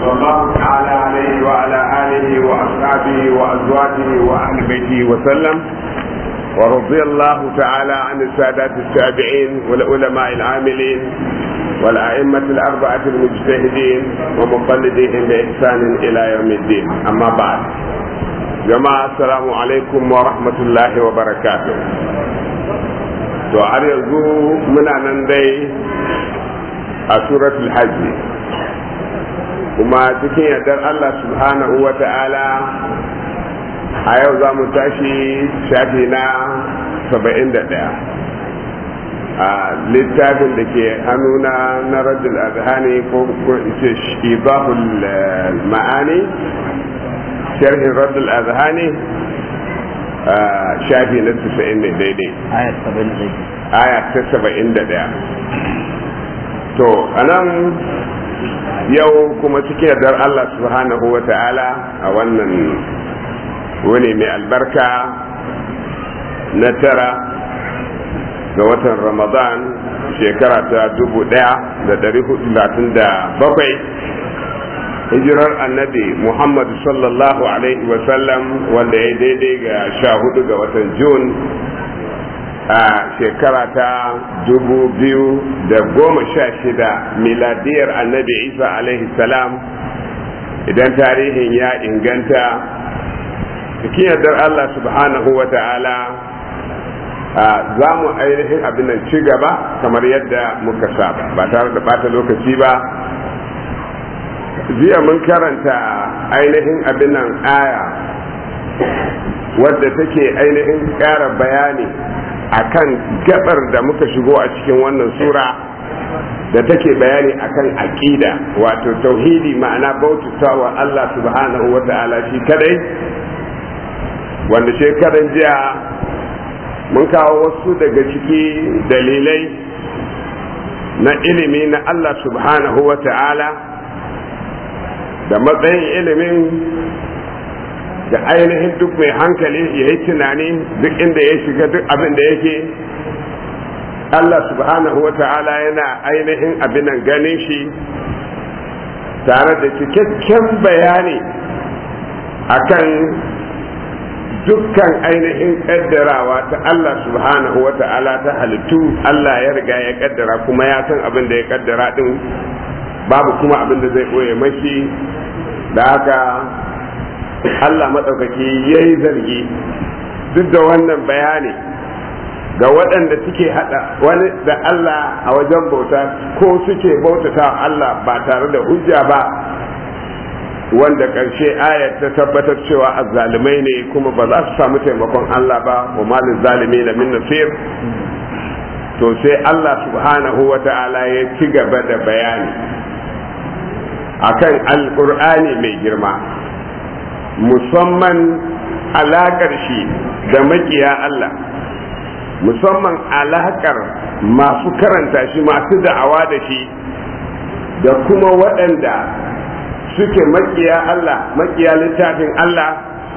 صلى الله تعالى عليه وعلى آله وأصحابه وأزواجه وأهل بيته وسلم ورضي الله تعالى عن السادات التابعين والعلماء العاملين والأئمة الأربعة المجتهدين ومقلديهم بإحسان إلى يوم الدين أما بعد جماعة السلام عليكم ورحمة الله وبركاته to har yanzu muna nan dai a suratul hajji kuma cikin yardar Allah subhanahu wa ta'ala a yau za mu tashi shafi na 71 a littafin da ke hannuna na rajul azhani ko ce ibahul ma'ani sharhin rajul azhani shafi na 90 ne daidai aya ta 71 to anan yau kuma cikin yardar Allah subhanahu wa ta'ala a wannan wani mai albarka na tara ga watan ramadan shekara ta dubu daya da dari hudu da bakwai hijirar annabi muhammadu sallallahu alaihi wasallam wanda ya daidai ga sha hudu ga watan jun a shekara ta dubu biyu da goma sha shida miladiyar annabi isa alaihi salam idan tarihin ya inganta cikin yardar allah subhanahu wa ta'ala za mu ainihin abin nan ci gaba kamar yadda muka saba ba tare da bata lokaci ba jiya mun karanta ainihin abin nan aya wadda take ainihin ƙara bayani akan gabar da muka shigo a cikin wannan sura da take bayani akan aƙida wato tauhidi ma'ana bautatawa Allah subhanahu wa ta'ala shi kadai wanda shekaran jiya mun kawo wasu daga ciki dalilai na ilimi na Allah subhanahu wa ta'ala da matsayin ilimin da ainihin duk mai hankali ya yi tunani duk inda ya shiga duk abin da yake Allah subhanahu wa ta'ala yana ainihin abinan ganin shi tare da cikakken bayani akan dukkan ainihin kaddarawa ta Allah subhanahu wa ta'ala ta halittu Allah ya riga ya kaddara kuma ya san abin da ya kaddara din babu kuma abin da zai ɓoye mashi da haka Allah maɗaukaki ya yi zargi duk da wannan bayani ga waɗanda suke haɗa wani da Allah a wajen bauta ko suke bautata Allah ba tare da hujja ba wanda ƙarshe ayat ta tabbatar cewa azzalumai ne kuma ba za su samu taimakon Allah ba wa malin zalimi na min nasir to sai Allah subhanahu wa ta'ala ya ci gaba da bayani akan alƙur'ani mai girma musamman alaƙar shi da makiya Allah musamman alaƙar masu karanta shi masu da'awa da shi da kuma waɗanda suke makiya Allah makiya littafin Allah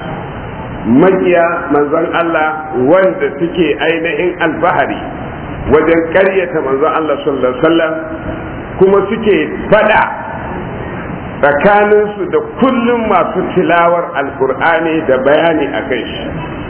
makiya manzon Allah wanda suke ainihin alfahari wajen ƙaryata manzon Allah sallallahu alaihi wasallam kuma suke fada tsakaninsu da kullum masu tilawar alkur'ani da bayani a kai shi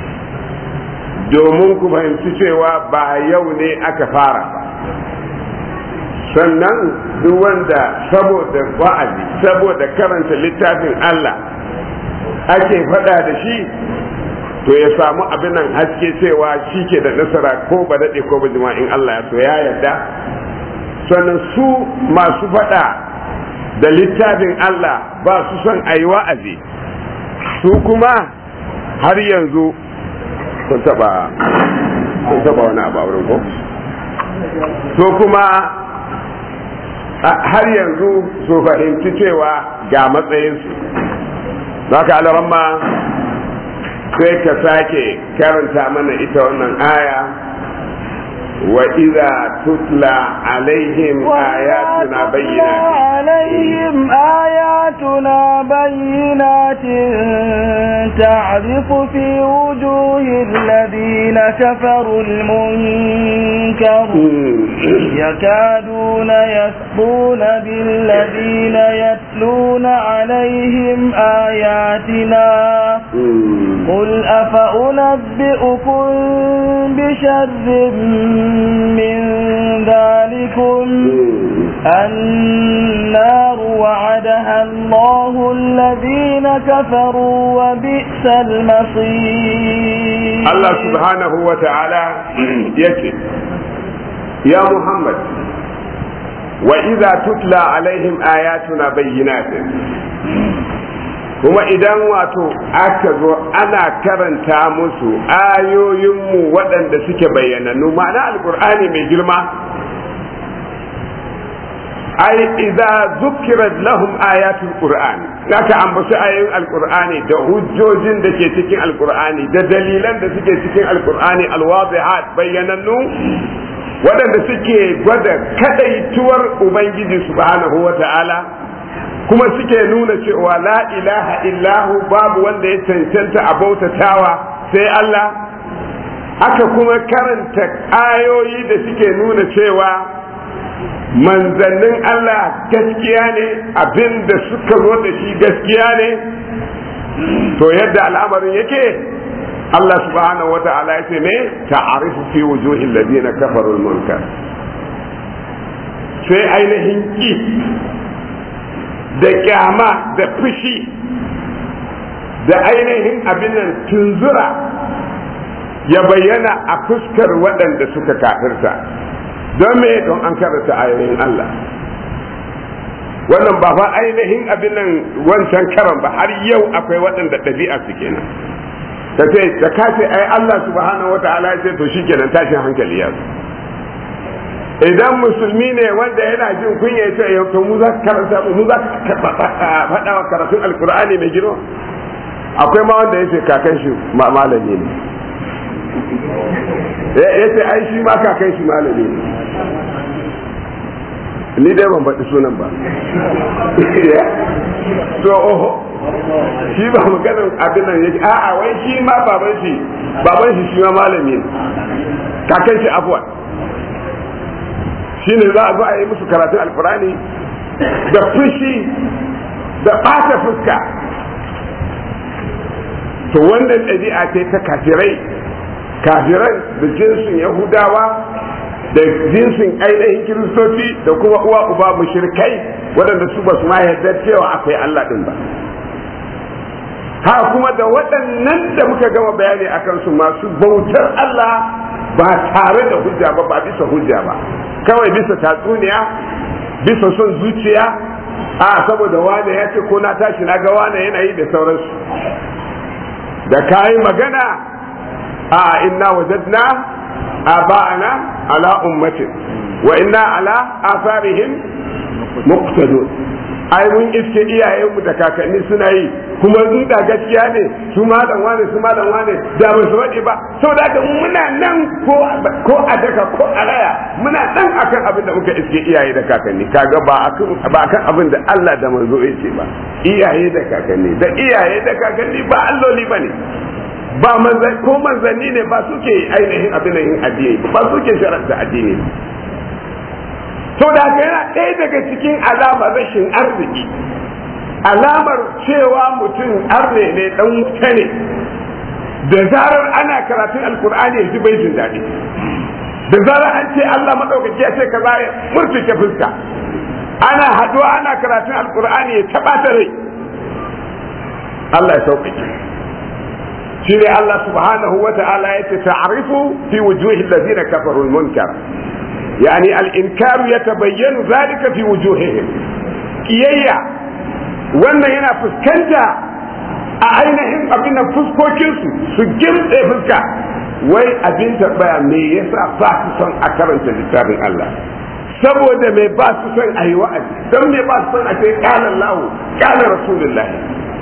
domin ku fahimci cewa ba yau ne aka fara ba sannan duk wanda saboda wa'azi saboda karanta littafin Allah ake faɗa da shi to ya samu abin nan haske cewa shi ke da nasara ko ba daɗe ko ba in Allah ya so ya yarda sannan su masu faɗa da littafin Allah ba su son a yi wa'azi su kuma har yanzu kun taba kun taba wani abu a wurin ko su kuma har yanzu su fahimci cewa ga matsayinsu za ka alaramma sai ka sake karanta mana ita wannan aya وإذا تتلى عليهم آياتنا بينات عليهم آياتنا بينات تعرف في وجوه الذين كفروا المنكر يكادون يسطون بالذين يتلون عليهم آياتنا قل أفأنبئكم بشر من ذلكم النار وعدها الله الذين كفروا وبئس المصير الله سبحانه وتعالى يكي يا محمد وإذا تتلى عليهم آياتنا بينات kuma idan wato aka zo ana karanta musu ayoyinmu waɗanda suke bayyanannu ma'ana alkur'ani mai girma ai idza zukirat lahum ayatul qur'an aka ambaci ayoyin alkur'ani da hujjojin da ke cikin alkur'ani da dalilan da suke cikin alkur'ani alwadihat bayyanannu waɗanda suke gwada kadaituwar ubangiji subhanahu wa ta'ala kuma suke nuna cewa la ilaha illahu babu wanda ya cancanta a bautatawa sai Allah haka kuma karanta ayoyi da suke nuna cewa manzannin Allah gaskiya ne abin da suka zo da shi gaskiya ne to yadda al'amarin yake Allah subhanahu wata'ala ya ce ne ta'arifu fi wujuhil ladina kafaru munkar sai ainihin ki da kyama da fushi da ainihin abin nan tunzura ya bayyana a fuskar waɗanda suka kafirta don me don an karanta ayoyin Allah wannan ba fa ainihin abin nan wancan karan ba har yau akwai waɗanda ɗabi'a su kenan ta ce da ka ce ai Allah subhanahu wata'ala ya ce to shi kenan tashin hankali ya zo idan musulmi ne wanda yana jin kunya ya ce yau to mu za ka karanta mu za ka faɗa wa karatun alkur'ani mai girma akwai ma wanda ya ce kakan shi malami ne ya ce ai shi ma kakan shi malami ne ni dai ban faɗi sunan ba to oho shi ba maganin abin nan yake a'a wai shi ma baban shi baban shi shi ma malami ne kakan shi afuwa shi ne za a zo a yi musu karatun alkurani da fushi da ɓata fuska to wannan ɗabi'a ce ta kafirai kafiran da jinsin yahudawa da jinsin ainihin kiristoci da kuma uwa uba mushrikai waɗanda su ba su ma yarda cewa akwai Allah ɗin ba ha kuma da waɗannan da muka gama bayani a kansu masu bautar Allah ba tare da hujja ba ba bisa hujja ba kawai bisa tatsuniya bisa son zuciya a saboda wane ya ce ko na tashi na ga wane yana yi da sauransu da kayi magana a inna wajadna aba'ana ala ummatin wa inna ala asarihim muqtadun ai mun iske iyayenmu da kakanni suna yi kuma in da gaskiya ne su malam wane su malam wane da ba su faɗi ba saboda haka muna nan ko ko a daka ko a raya muna nan akan abin da muka iske iyaye da kakanni kaga ba akan ba akan abin da Allah da manzo yace ba iyaye da kakanni da iyaye da kakanni ba alloli bane ba manzan ko manzanni ne ba suke ainihin abin da yin addini ba suke sharanta addini to da haka yana ɗaya daga cikin alamar rashin arziki alamar cewa mutum arne ne dan wuta ne da zarar ana karatun alkur'ani ya ji bai jin daɗi da zarar an ce Allah maɗaukaki ya ce ka za murtuke fuska ana haɗuwa ana karatun alkur'ani ya taɓa ta rai Allah ya sauƙaƙe shi ne Allah subhanahu wa ta'ala ya ce ta'arifu fi wujuhi allazina kafaru al-munkar يعني الإنكار يتبين ذلك في وجوههم kiyayya wannan yana fuskanta a ainihin abin da fuskokinsu su gimtse fuska wai abin tambaya me yasa ba su son a karanta littafin Allah saboda me ba su son a yi wa'azi don me ba su son a ce kalan lahu kalan rasulullahi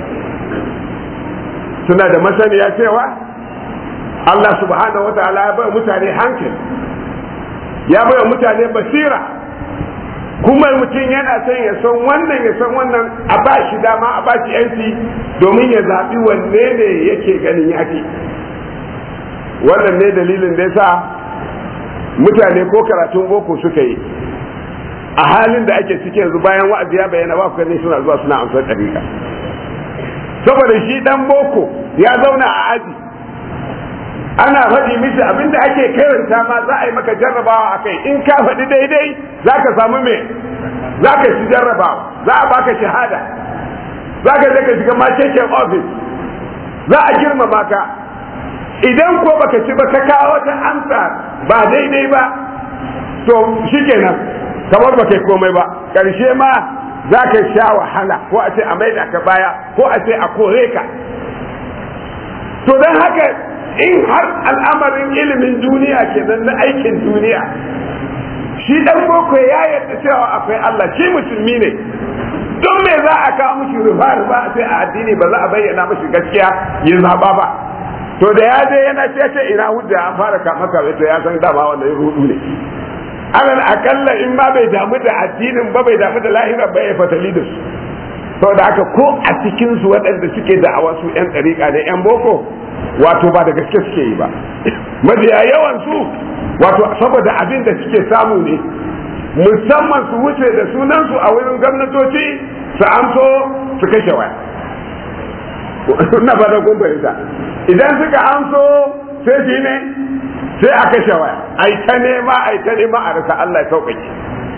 suna da masaniya cewa Allah subhanahu wa ta'ala ya bai mutane hankali ya bai mutane basira kuma mutum yana son ya san wannan ya san wannan a ba shi dama a ba shi yanci domin ya zaɓi wanne ne yake ganin yafi wannan ne dalilin da yasa mutane ko karatun boko suka yi a halin da ake ciki yanzu bayan wa'azi ya bayyana ba ku suna zuwa suna amsar ɗariƙa saboda shi dan boko ya zauna a aji ana faɗi mishi abinda ake karanta ma za a yi maka jarrabawa a kai in ka faɗi daidai za ka samu me za ka ci jarrabawa za a baka shahada za ka je ka shiga makeken ofis za a girmama ka idan ko baka ci ba ka kawo wata amsa ba daidai ba to shikenan kamar baka yi komai ba ƙarshe ma za ka sha wahala ko a ce a maida ka baya ko a ce a kore ka to don haka in har al'amarin ilimin duniya kenan na aikin duniya shi dan boko ya yarda cewa akwai Allah shi musulmi ne don me za a kawo mishi rufa rufa sai a addini ba za a bayyana mishi gaskiya ya zaba ba to da ya je yana ce ina hujja an fara kama kame to ya san dama wannan rudu ne alal akalla in ma bai damu da addinin ba bai damu da lahira ba ya fatali da su saboda haka ko a cikin su waɗanda suke da'awa su yan ɗariƙa ne yan boko wato ba da gaske suke yi ba mafiya yawan su wato saboda abin da suke samu ne musamman su wuce da sunan su a wurin gwamnatoci su amso su kashe waya na ba da kun fahimta idan suka amso sai shi ne sai a kashe waya ai ta nema ai ta nema a rasa Allah ya sauƙaƙe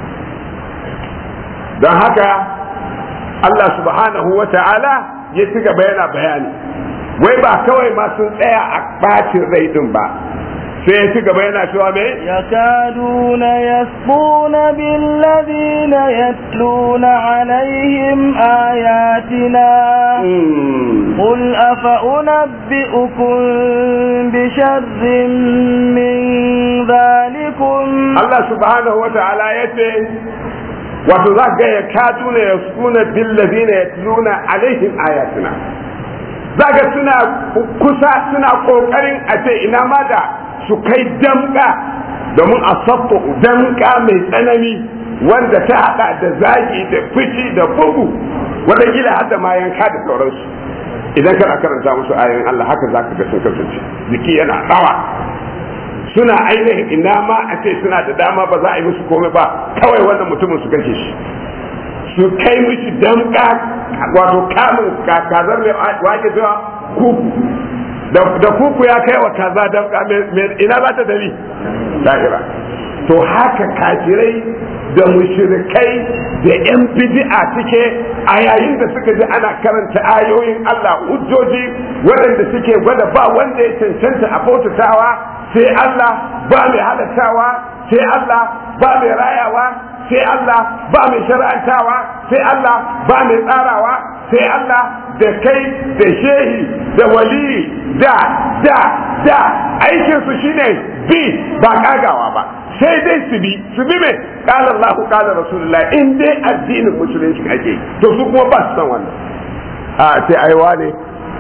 don haka Allah subhanahu wa ta'ala ya ci gaba yana bayani wai ba kawai ma sun tsaya a ɓacin rai din ba sai ya ci gaba yana cewa me يكادون يسطون بالذين يتلون عليهم آياتنا قل أفأنبئكم بشر من ذلكم Allah subhanahu wa ta'ala ya ce wato za ga ya kaduna ya suna billazina yatluna alaihim ayatina za ga suna kusa suna kokarin a ce ina ma da su kai damka domin a sabbo damka mai tsanani wanda ta hada da zagi da fici da bugu wanda gila hada ma yanka da sauransu idan kana karanta musu ayoyin Allah haka za ka ga sun kasance jiki yana tsawa suna ainihin ina ma a ce suna da dama ba za a yi musu komai ba kawai wannan mutumin su kashe shi su kai mishi damka wato kamun kazar mai wake zuwa kuku da kuku ya kai wa kaza damka ina za ta dali lahira to haka kafirai da mushrikai da yan bid'a suke a yayin da suka ji ana karanta ayoyin Allah hujjoji waɗanda suke gwada ba wanda ya cancanta a bautatawa sai Allah ba mai halattawa sai Allah ba mai rayawa sai Allah ba mai shar'antawa sai Allah ba mai tsarawa sai Allah da kai da shehi da wali da da da aikinsu shine bi ba kagawa ba sai dai su bi su bi mai kala Allah kala Rasulullah in dai addinin musulunci ake to su kuma ba su san wannan a sai aiwa ne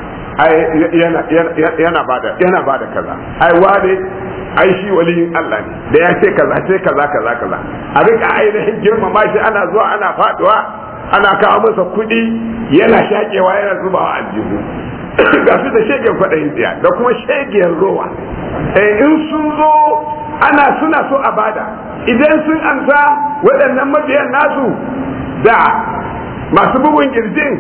yana bada yana bada kaza ai wane ai shi waliyin Allah ne da ya ce kaza ce kaza kaza kaza a rika ainihin girmama shi ana zuwa ana faduwa ana kawo masa kuɗi yana shakewa yana zubawa aljihu ga su da shegen kwaɗayin tsiya da kuma shegiyar rowa in sun zo ana suna so a bada idan sun amsa waɗannan mabiyan nasu da masu bugun kirjin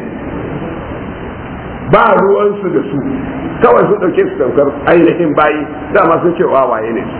ba ruwansu da su kawai sun ɗauke su tamkar ainihin bayi dama sun ce wawaye ne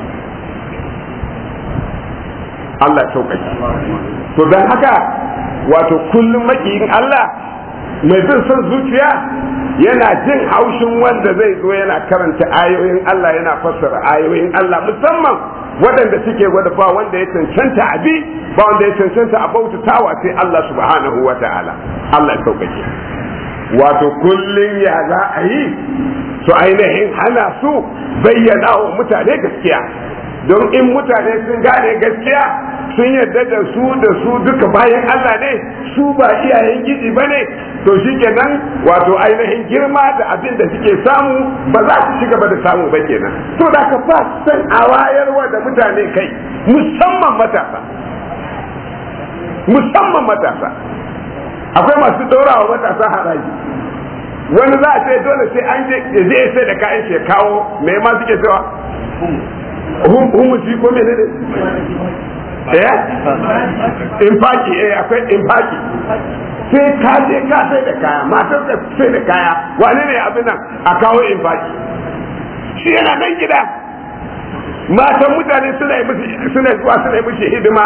Allah ya sauƙaƙe to don haka wato kullum makiyin Allah mai bin son zuciya yana jin haushin wanda zai zo yana karanta ayoyin Allah yana fassara ayoyin Allah musamman waɗanda suke gwada ba wanda ya cancanta a bi ba wanda ya cancanta a bautatawa sai Allah subhanahu wa ta'ala Allah ya sauƙaƙe wato kullum ya za a yi su ainihin hana su bayyana wa mutane gaskiya don in mutane sun gane gaskiya sun yarda da su da su duka bayan Allah ne su ba iyayen gidi ba ne to shi kenan wato ainihin girma da abin da suke samu ba za su ci gaba da samu ba kenan to da ka ba san a wayarwa da mutane kai musamman matasa musamman matasa akwai masu ɗora wa matasa haraji wani za a ce dole sai an je zai sai da kayan shi kawo me ma suke cewa humusi ko mene ne eh infaki eh akwai infaki sai ka je ka sai da kaya matar ka sai da kaya wane ne abin nan a kawo infaki shi yana nan gida matan mutane suna yi musu suna zuwa suna yi musu hidima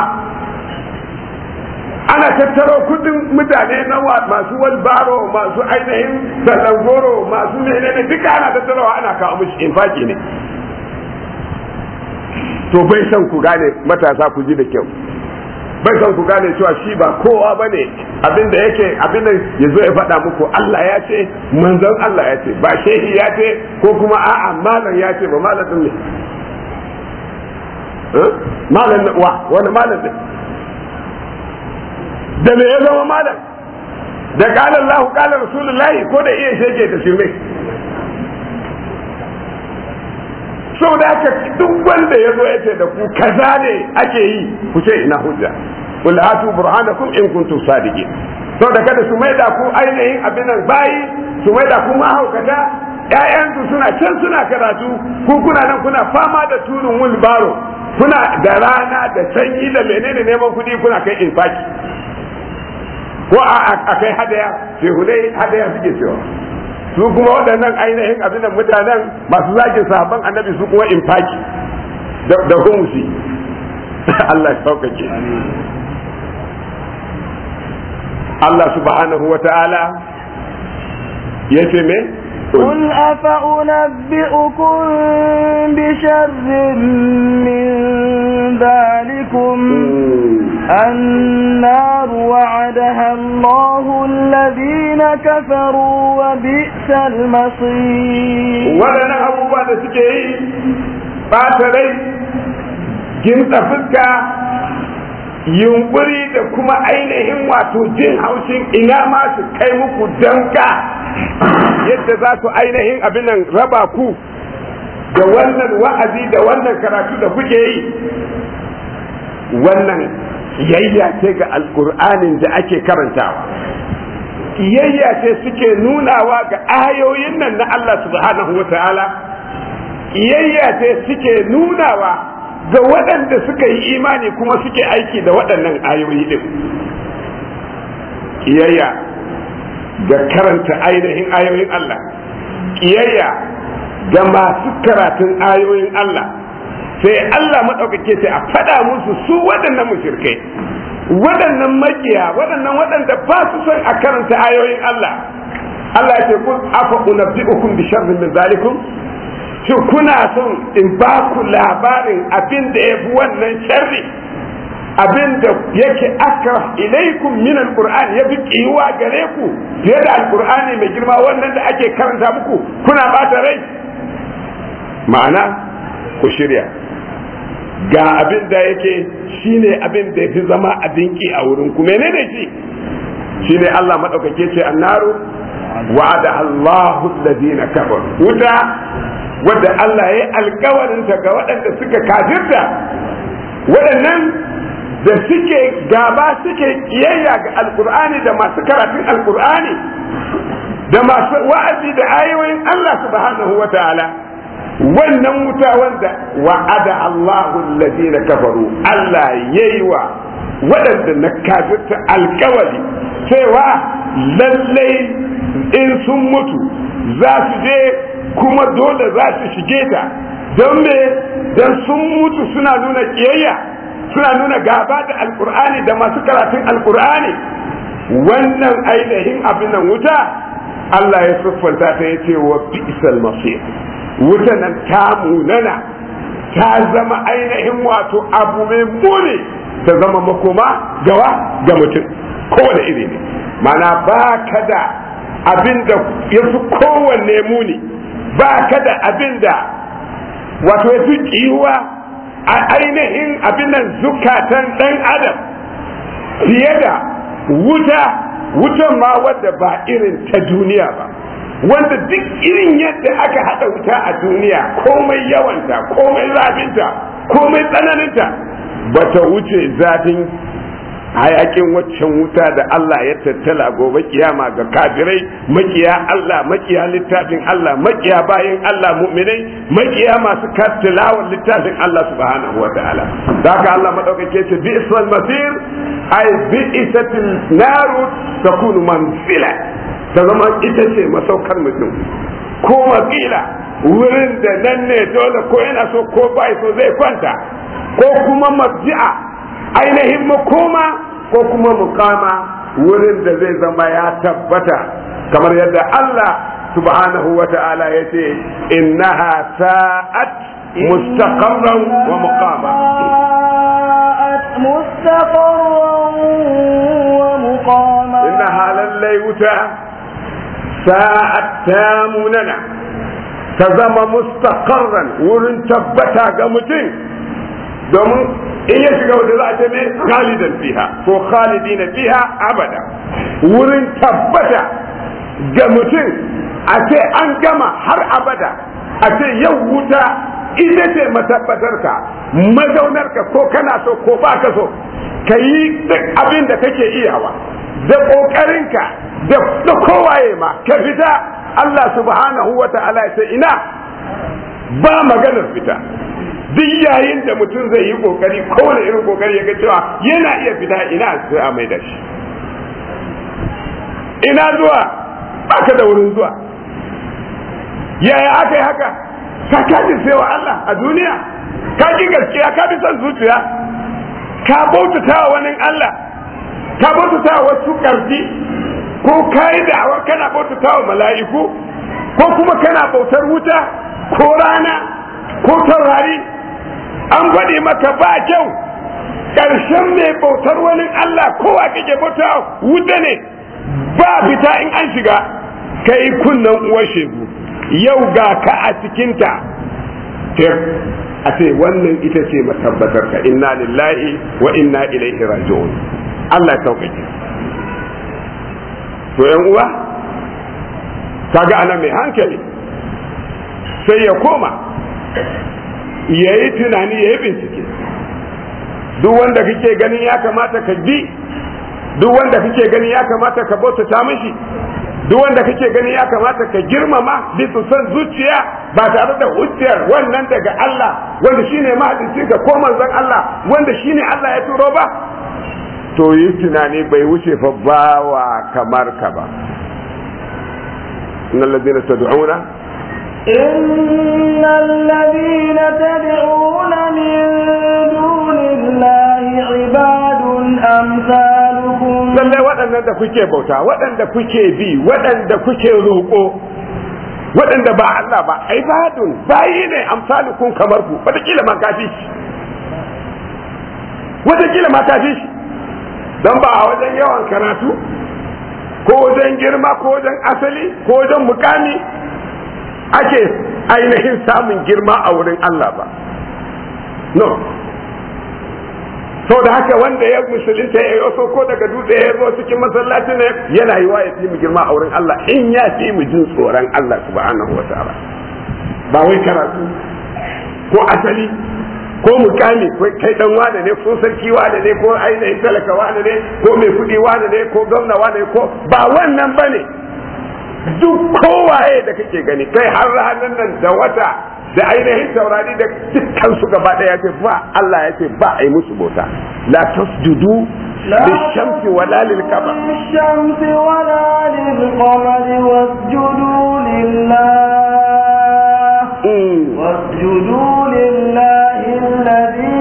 ana tattaro kudin mutane na masu walbaro masu ainihin goro masu menene duka ana tattarowa ana kawo musu infaki ne to bai san ku gane matasa ku ji da kyau bai san ku gane cewa shi ba kowa ba ne abinda yake abinda ya zo ya faɗa muku Allah ya ce manzon Allah ya ce ba shehi ya ce ko kuma a'a malam ya ce ba malam ne malam wa wani malam ne da me ya zama malam da kala Allah kala Rasulullahi ko da iya shege da shirme so da haka duk wanda ya zo ya ce da ku kaza ne ake yi ku ce ina hujja qul hatu burhanakum in kuntum sadiqin so da kada su maida ku ainihin abin nan bayi su maida ku mahaukata ƴaƴansu suna can suna karatu ku kuna nan kuna fama da turin wulbaro kuna da rana da sanyi da menene neman kuɗi kuna kai infaki ko a kai hadaya shehunai hadaya suke cewa su kuma waɗannan ainihin abin da mutanen masu zagin sahabban annabi su kuma infaki da humusi Allah ya sauƙaƙe Allah subhanahu wa ta'ala ya ce me قل أفأنبئكم بشر من ذلكم النار وعدها الله الذين كفروا وبئس المصير ولنا أبو بعد سكي باتري جنت فسكا yunkuri da kuma ainihin wato jin haushin ina ma su kai muku danka yadda za su ainihin abin nan raba ku da wannan wa'azi da wannan karatu da kuke yi wannan kiyayya ce ga alkur'anin da ake karantawa kiyayya ce suke nunawa ga ayoyin nan na Allah subhanahu wa ta'ala kiyayya ce suke nunawa ga waɗanda suka yi imani kuma suke aiki da waɗannan ayoyi din kiyayya ga karanta ainihin ayoyin Allah kiyayya ga masu karatun ayoyin Allah sai Allah maɗaukake sai a faɗa musu su waɗannan mushrikai waɗannan makiya waɗannan waɗanda ba su son a karanta ayoyin Allah Allah ya ce kun afa unabbi'ukum bi sharrin min zalikum shin kuna son in ba ku labarin abin da ya fi wannan sharri abin da yake aka ilaikum min alquran ya fi kiwa gare ku fiye da alqur'ani mai girma wannan da ake karanta muku kuna bata rai ma'ana ku shirya ga abin da yake shine abin da yafi zama abin ki a wurin ku menene shi shine Allah madaukake ce annaru wa'ada Allahu alladhina kafaru wuta wadda Allah ya yi alkawarin ta ga waɗanda suka kafirta waɗannan da suke gaba suke kiyayya ga alkur'ani da masu karatun alkur'ani da masu wa'azi da ayoyin Allah subhanahu wa ta'ala wannan wuta wanda wa'ada Allahu alladhina kafaru Allah yayi wa waɗanda na kafirta alkawari cewa lallai in sun mutu za su je kuma dole za su shige ta don me don sun mutu suna nuna kiyayya suna nuna gaba da alkur'ani da masu karatun alkur'ani wannan ainihin abin nan wuta Allah ya siffanta ta ya ce wa bi'sal masir wuta nan ta munana ta zama ainihin wato abu mai muni ta zama makoma gawa ga mutum kowane iri ne mana ba ka da abin da ya fi kowanne muni ba ka da abin da wato ya fi kiwa a ainihin abin nan zukatan ɗan adam fiye da wuta wutan ma wadda ba irin ta duniya ba wanda duk irin yadda aka haɗa wuta a duniya komai yawanta komai zafinta komai tsananinta ba ta wuce zafin hayakin waccan wuta da Allah ya tattala gobe kiyama ga kafirai makiya Allah makiya littafin Allah makiya bayin Allah mu'minai makiya masu kattilawa littafin Allah subhanahu wa ta'ala da haka Allah madaukake ce bi isal masir ay bi isatil naru takunu manzila ta zama ita ce masaukar mutum ko makila wurin da nan ne dole ko yana so ko bai so zai kwanta ko kuma marji'a ainihin makoma ko kuma mukama wurin da zai zama ya tabbata kamar yadda Allah subhanahu wa ta'ala ya ce innaha sa'at mustaqarran wa muqama مستقرا ومقاما innaha lallai wuta sa'at tamunana ta zama mustaqarran wurin tabbata ga mutum domin in ya shiga wata za a ce mai khalidan fiha ko khalidina fiha abada wurin tabbata ga mutum a ce an gama har abada a ce yau wuta ita ce matabbatarka mazaunarka ko kana so ko ba ka so ka yi duk abin da kake iyawa da ƙoƙarinka da kowaye ma ka fita Allah subhanahu wa ta'ala ya ce ina ba maganar fita duk yayin da mutum zai yi kokari kowane irin kokari ya ga cewa yana iya fita ina sai a mai da shi ina zuwa baka da wurin zuwa yaya aka yi haka ka kaji wa Allah a duniya ka ki gaskiya ka bi son zuciya ka bautata wa wani Allah ka bautata wa wasu karfi ko ka yi da'awar kana bautata wa mala'iku ko kuma kana bautar wuta ko rana ko taurari an faɗi maka ba kyau ƙarshen mai bautar wani Allah kowa kake bauta wuta ne ba fita in an shiga kai kunnan uwar shegu yau ga ka a cikinta a ce wannan ita ce matabbatar ka inna lillahi wa inna ilaihi raji'un Allah sauƙaƙe to yan uwa kaga ana mai hankali sai ya koma ya yi tunani ya yi bincike duk wanda kake ganin ya kamata ka bi duk wanda kake ganin ya kamata ka bautata mishi duk wanda kake ganin ya kamata ka girmama bisa son zuciya ba tare da hujjar wannan daga Allah wanda shine mahadinci ka ko manzon Allah wanda shine Allah ya turo ba to yi tunani bai wuce fa bawa kamar ka ba innal ladina tad'una إن الذين تدعون من دون الله عباد أمثالكم lallai waɗannan da kuke bauta waɗanda kuke bi waɗanda kuke roƙo waɗanda ba Allah ba ibadun bayi ne amsalukum kamar ku wataƙila ma kafi shi wataƙila ma kafi shi don ba a wajen yawan karatu ko wajen girma ko wajen asali ko wajen mukami ake ainihin samun girma a wurin Allah ba no sau da haka wanda ya musulunta ya yi ko daga dutse ya zo cikin masallaci ne yana yi wa ya fi mu girma a wurin Allah in ya fi mu jin tsoron Allah subhanahu wa ta'ala ba wai karatu ko asali ko mukami ko kai dan wane ne ko sarki wane ne ko ainihin talaka wane ne ko mai kuɗi wane ne ko gwamna wane ne ko ba wannan bane duk kowaye da kake gani kai har ranar nan da wata da ainihin taurari da dukkan su gaba daya ce ba Allah ya ce ba a yi musu bauta la tasjudu للشمس ولا للقمر للشمس ولا للقمر واسجدوا لله واسجدوا لله الذي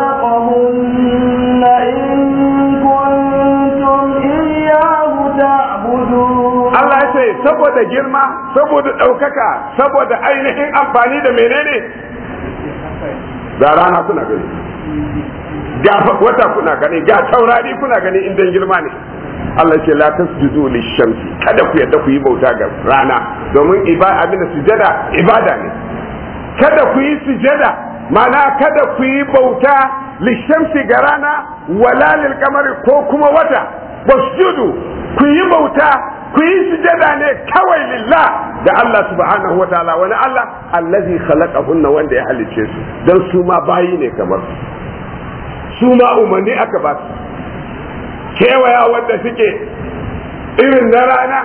خلقهن إن كنتم إياه تعبدون Allah ya ce saboda girma saboda ɗaukaka saboda ainihin amfani da menene ga rana kuna gani ga wata kuna gani ga taurari kuna gani indan girma ne Allah ce la tasjudu lishamsi kada ku yadda ku yi bauta ga rana domin ibada abin sujada ibada ne kada ku yi sujada mana kada ku yi bauta lishamsi ga rana wala lil kamari ko kuma wata wasjudu ku yi bauta ku yi sujada ne kawai lillah da Allah subhanahu wa ta'ala wani Allah allazi khalaqahunna wanda ya halicce su dan su ma bayi ne kamar su su ma umarni aka ba su kewaya wanda suke irin na rana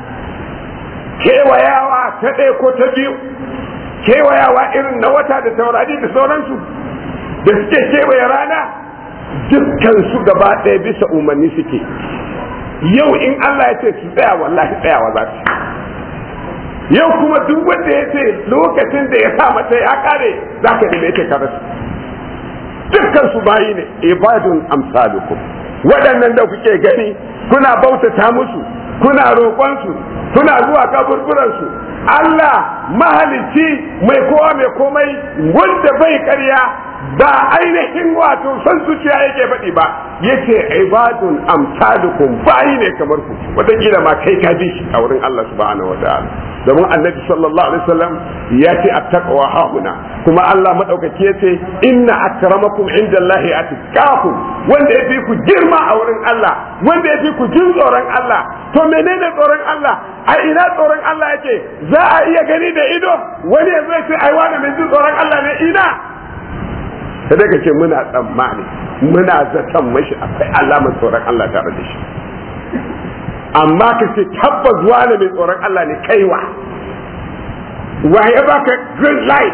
kewayawa ta ɗaya ko ta biyu kewayawa irin na wata da taurari da sauransu da suke kewaye rana dukkan su gaba ɗaya bisa umarni suke yau in Allah ya ce su tsaya wallahi tsayawa za su yau kuma duk wanda ya ce lokacin da ya sa mata ya kare za ka neme ta karasu dukkan su bayi ne ibadun amsalukum waɗannan da kuke gani kuna bautata musu kuna roƙonsu kuna zuwa kaburburansu Allah mahalicci mai kowa mai komai wanda bai karya ba ainihin wato san zuciya yake faɗi ba yace ibadun amsalukum bayi ne kamar ku wataƙila ma kai ka bi shi a wurin Allah subhanahu wa ta'ala domin annabi sallallahu alaihi wasallam ya ce attaqwa hauna kuma Allah madaukaki ya ce inna akramakum indallahi atqakum wanda ya fi ku girma a wurin Allah wanda ya fi ku jin tsoron Allah to menene tsoron Allah a ina tsoron Allah yake za a iya gani da ido wani ya zai ce ai wani mai jin tsoron Allah ne ina sai daga ce muna tsammani muna zaton mashi akwai alamar tsoron Allah tare da shi amma ka ce tabbas wani mai tsoron Allah ne kaiwa wa ya baka green light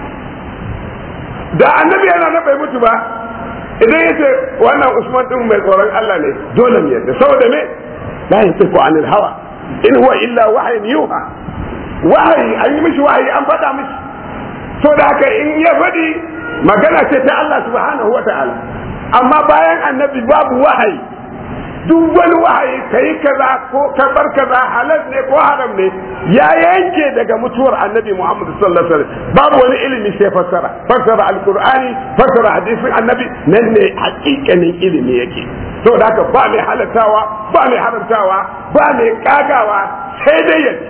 da annabi yana na bai mutu ba idan ya ce wannan usman din mai tsoron Allah ne dole ne yadda saboda me la yantiqu anil hawa in huwa illa wahyin yuha wahayi an yi mishi wahayi an faɗa mishi to da haka in ya faɗi magana ce ta Allah subhanahu wa ta'ala amma bayan annabi babu wahayi duk wani wahayi ka yi kaza ko ka bar kaza halal ne ko haram ne ya yanke daga mutuwar annabi Muhammad sallallahu alaihi wasallam babu wani ilimi sai fassara fassara alqur'ani fassara hadisin annabi nan ne hakikanin ilimi yake to da haka ba mai halatawa ba mai haramtawa ba mai kagawa sai dai yake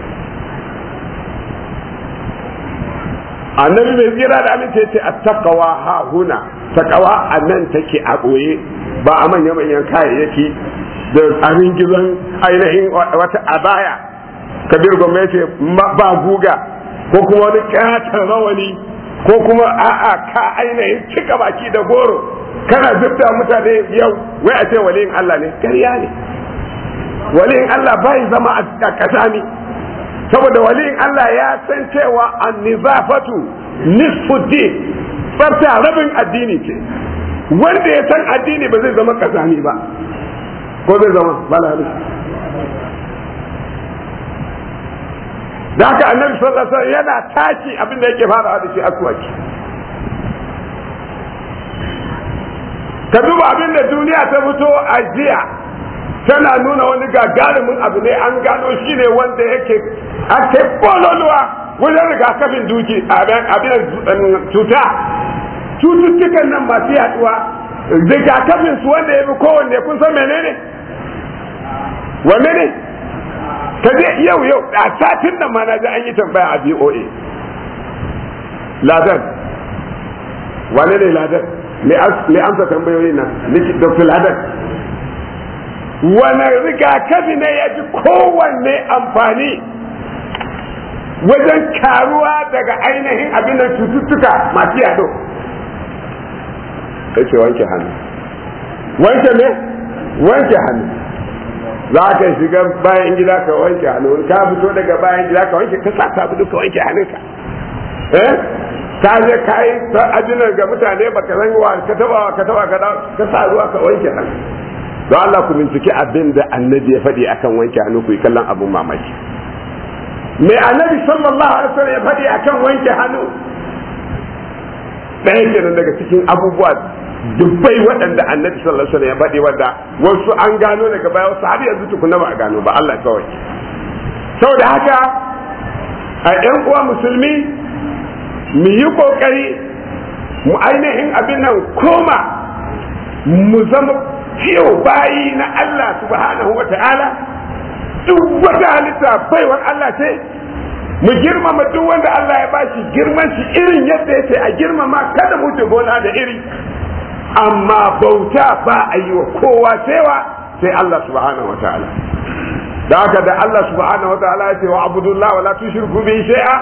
annabi mai tsira da amince ce attaqwa ha huna takawa a nan take a ɓoye ba a manya-manyan kayayyaki da abin gizon ainihin wata abaya kabir gwamnati ba guga ko kuma wani katon rawani ko kuma a'a ka ainihin cika baki da goro kana zubta mutane yau wai a ce waliyin Allah ne ƙarya ne waliyin Allah bai zama a kasami saboda waliyin Allah ya san cewa an-nizafatu nisfu din tsafta rabin addini ce wanda ya san addini ba zai zama kazami ba ko zai zama balali da haka annabi sallallahu alaihi yana tashi abin da yake fara da shi aswaki ka duba abin da duniya ta fito a jiya tana nuna wani gagarumin abu ne an gano shi ne wanda yake ake bololuwa wajen rigakafin duki abin cuta cututtukan nan masu yaduwa rigakafin su wanda ya fi kowanne kun san menene wanne ne ka je yau yau a satin nan ma na ji an yi tambaya a BOA ladan wane ne ladan me amsa tambayoyi na dr ladan wane rigakafi ne ya fi kowanne amfani wajen karuwa daga ainihin abin da cututtuka masu yado ce wanke hannu wanke ne wanke hannu za ka shiga bayan gida ka wanke hannu ka fito daga bayan gida ka wanke ka sa sabulu ka wanke hannunka eh ka je ka yi ajinar ga mutane ba ka san wa ka taba ka taba ka ka sa ruwa ka wanke hannu don Allah ku binciki abin da annabi ya faɗi akan wanke hannu ku yi kallon abun mamaki mai annabi sallallahu alaihi wasallam ya faɗi akan wanke hannu ɗaya kenan daga cikin abubuwa dubbai waɗanda annabi sallallahu alaihi wasallam ya faɗi wanda wasu an gano daga baya wasu har yanzu tukuna ba a gano ba Allah kawai saboda haka a ƴan uwa musulmi mu yi kokari mu ainihin abin nan koma mu zama fiyo bayi na Allah subhanahu wa ta'ala duk wata halitta baiwar Allah ce mu girmama duk wanda Allah ya bashi girman shi irin yadda yake a girmama kada mu wuce gona da iri amma bauta ba a yi wa kowa sewa sai Allah subhanahu wa ta'ala da haka da Allah subhanahu wa ta'ala ya ce wa abudullah wa la tushriku bihi shay'a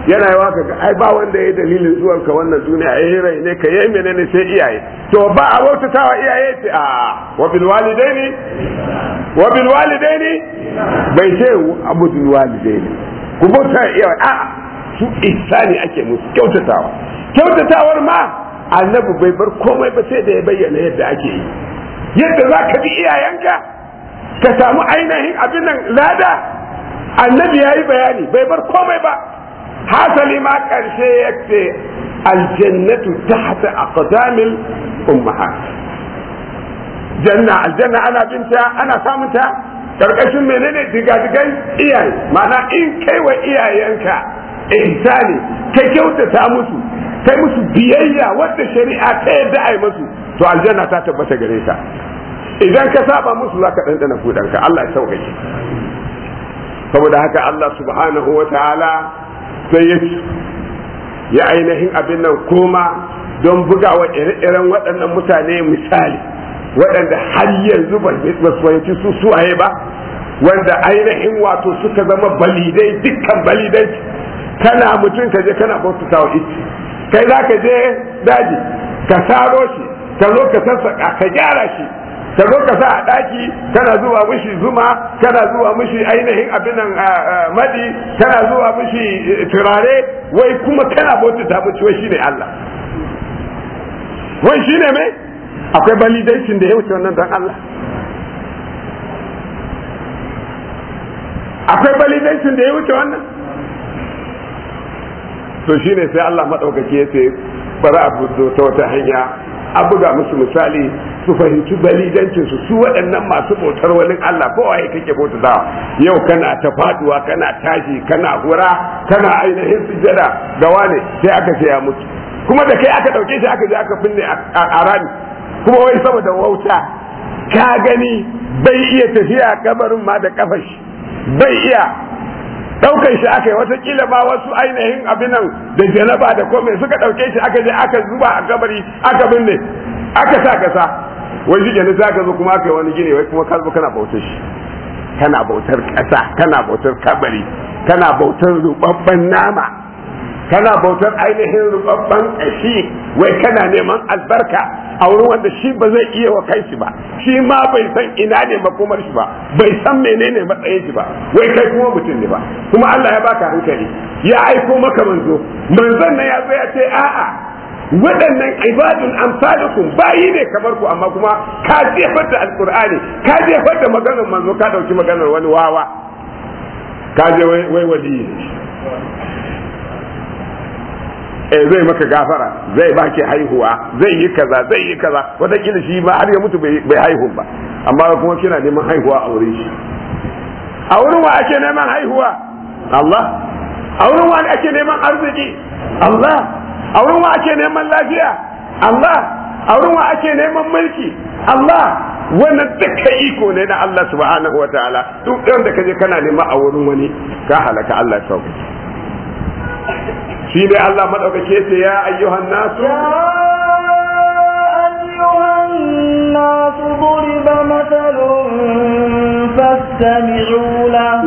yana yawa ka ga ai ba wanda ya dalilin zuwan ka wannan duniya ai rai ne ka yi menene sai iyaye to ba a bautatawa iyaye ce a wa bil walidaini wa bil walidaini bai ce abudul walidaini ku bauta iyaye a su ihsani ake musu kyautatawa kyautatawar ma annabi bai bar komai ba sai da ya bayyana yadda ake yi yadda za ka bi iyayenka ka samu ainihin abin nan lada annabi ya yi bayani bai bar komai ba hasali ma ƙarshe ya ce aljannatu tahta aqdamil ummahat janna aljanna ana binta ana samunta karkashin menene digadigai iyaye ma'ana in kai wa iyayenka ihsani ka kyautata musu kai musu biyayya wadda shari'a ta yadda ai musu to aljanna ta tabbata gare ka idan ka saba musu za ka ɗanɗana kudanka Allah ya sauƙaƙe saboda haka Allah subhanahu wa ta'ala sai ya ya ainihin abin nan koma don bugawa ire-iren waɗannan mutane misali waɗanda har yanzu ba su fahimci su suwaye ba wanda ainihin wato suka zama balidai dukkan balidai kana mutum ka je kana bautata wa ici kai za ka je daji ka saro shi ka zo ka sassaƙa ka gyara shi ka zo ka sa a ɗaki kana zuwa mishi zuma kana zuwa mishi ainihin abin nan madi kana zuwa mishi turare wai kuma kana bautata mishi wai shine Allah wai shine mai akwai validation da ya wuce wannan don Allah akwai validation da ya wuce wannan to shine sai Allah maɗaukaki ya ce bari a fito ta wata hanya a buga musu misali su fahimci balidancin su su waɗannan masu bautar wani Allah ko waye kake bauta yau kana ta faduwa kana tashi kana hura kana ainihin sujada ga wane sai aka ce ya mutu kuma da kai aka ɗauke shi aka je aka binne a rami kuma wai saboda wauta ka gani bai iya tafiya kabarin ma da kafashi bai iya daukan shi aka yi watakila ma wasu ainihin abinan da janaba da komai suka dauke shi aka je aka zuba a kabari aka binne aka sa kasa wai shi kenan zaka zo kuma aka yi wani gini wai kuma ka zo kana bautar shi kana bautar kasa kana bautar kabari kana bautar rubabban nama kana bautar ainihin rubabban kashi wai kana neman albarka a wurin wanda shi ba zai iya wa kanshi ba shi ma bai san ina ne makomar shi ba bai san menene matsayin shi ba wai kai kuma mutum ne ba kuma Allah ya baka hankali ya aiko maka manzo manzon nan ya zo ya ce a'a waɗannan ibadun amsalukum bayi ne kamar ku amma kuma ka jefar da alqur'ani ka jefar da maganar manzo ka dauki maganar wani wawa ka je wai waliyi eh zai maka gafara zai baki haihuwa zai yi kaza zai yi kaza wataƙila shi ma har ya mutu bai haihu ba amma kuma kina neman haihuwa a wurin shi a wurin wa ake neman haihuwa Allah a wurin wa ake neman arziki Allah a wurin wa ake neman lafiya Allah a wurin wa ake neman mulki Allah wannan duka iko ne na Allah subhanahu wa ta'ala duk wanda kaje kana nema a wurin wani ka halaka Allah ya sauke shi ne Allah maɗaukake ce ya ayyuhan nasu أيها الناس ضرب مثل فاستمعوا له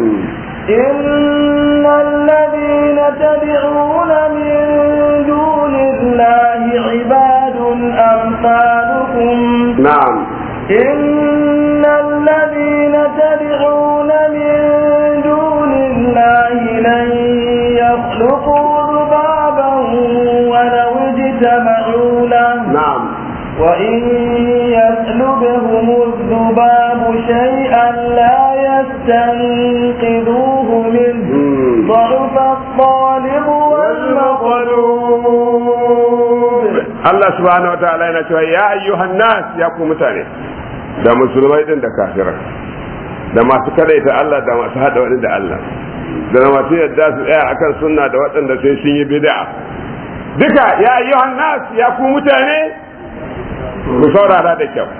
إن الذين تدعون من دون الله عباد أمثالكم نعم إن الذين تدعون من دون الله لن يخلقوا ذبابا ولو اجتمعوا له نعم وإن يسلبهم الذباب شيئا لا يستنقذوه منه مم. ضعف الطالب والمطلوب Allah subhanahu wa ta'ala yana cewa ya ayyuhan nas ya ku mutane da musulmai din da kafirai da masu kadaita Allah da masu hada wani da Allah da masu yadda su tsaya akan sunna da waɗanda sai sun yi bid'a duka ya ayyuhan nas ya ku mutane ku saurara da kyau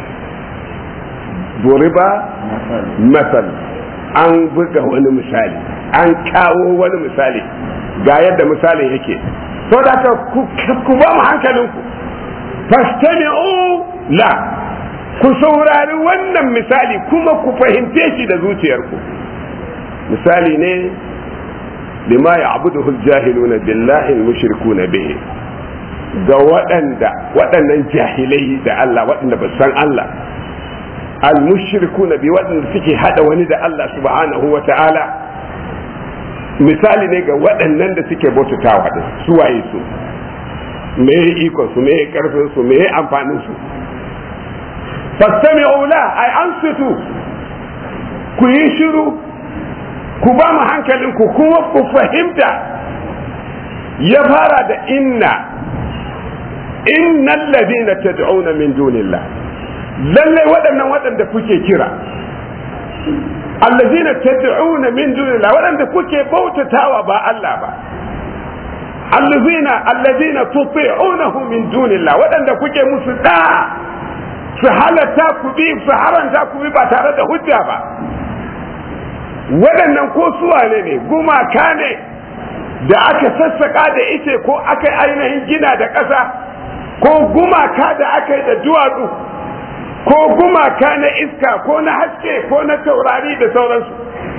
duriba masal an buga wani misali an kawo wani misali ga yadda misalin yake so da ka ku ba mu hankalinku fastami'u la ku saurari wannan misali kuma ku fahimce shi da zuciyarku misali ne lima ya'buduhu al-jahiluna billahi al-mushrikuna bihi ga waɗanda waɗannan jahilai da Allah waɗanda ba san Allah al-mushrikuna bi waɗanda suke hada wani da Allah subhanahu wa ta'ala misali ne ga waɗannan da suke bautatawa da su waye su me ikon su me karfin su me amfanin su fastami'u la ay ansitu ku yi shiru ku ba mu hankalin ku kuma ku fahimta ya fara da inna innal ladina tad'una min dunillah lallai waɗannan waɗanda kuke kira allazina tad'una min dunillah waɗanda kuke bautatawa ba Allah ba allazina allazina tuti'unahu min dunillah waɗanda kuke musu da su halatta ku bi su haranta ku bi ba tare da hujja ba waɗannan ko suwane ne gumaka ne da aka sassaka da ice ko aka ainihin gina da ƙasa ko gumaka da aka yi da duwatsu ko gumaka na iska ko na haske ko na taurari da sauransu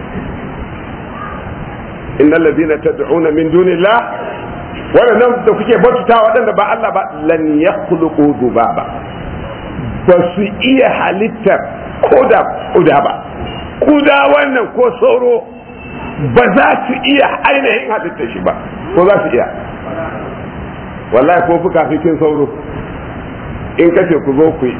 innal ladina tad'una min dunillah waɗannan da kuke bauta waɗanda ba Allah ba lan yakhluqu dhubaba ba su iya halittar koda kuda ba kuda wannan ko sauro ba za su iya ainihin halittar shi ba ko za su iya wallahi ko fuka fikin sauro in kace ku zo ku yi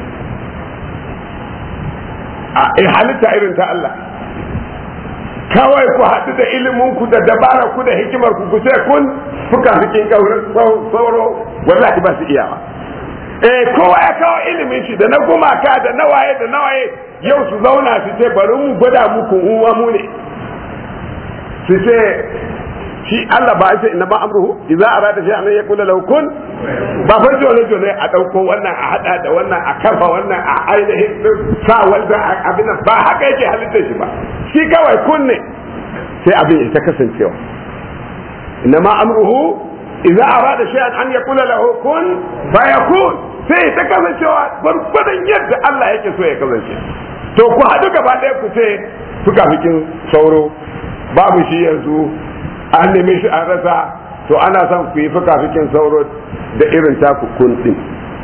a halitta irin ta Allah kawai ku haɗu da ilimin ku da dabara ku da hikimar ku ku ce kun fuka fikin sauro wallahi ba su iya ba eh kowa ya kawo ilimin shi da na gumaka da na waye da na waye yau su zauna su ce bari mu gwada muku uwa mu ne su ce shi Allah ba sai inna ma amruhu idza arada shay'an an yaqula lahu kun ba fa jole jole a dauko wannan a hada da wannan a kafa wannan a ainihin sa wanda abin ba haka yake halitta shi ba shi kawai kun ne sai abin ya ta kasancewa inna ma amruhu idza arada shay'an an yaqula lahu kun fayakun sai ta kasancewa gwargwadon yadda Allah yake so ya kasance to ku haɗu gaba ɗaya ku ce fuka fikin sauro babu shi yanzu an neme shi an rasa to ana son ku yi fuka fikin sauro da irin taku kun ɗin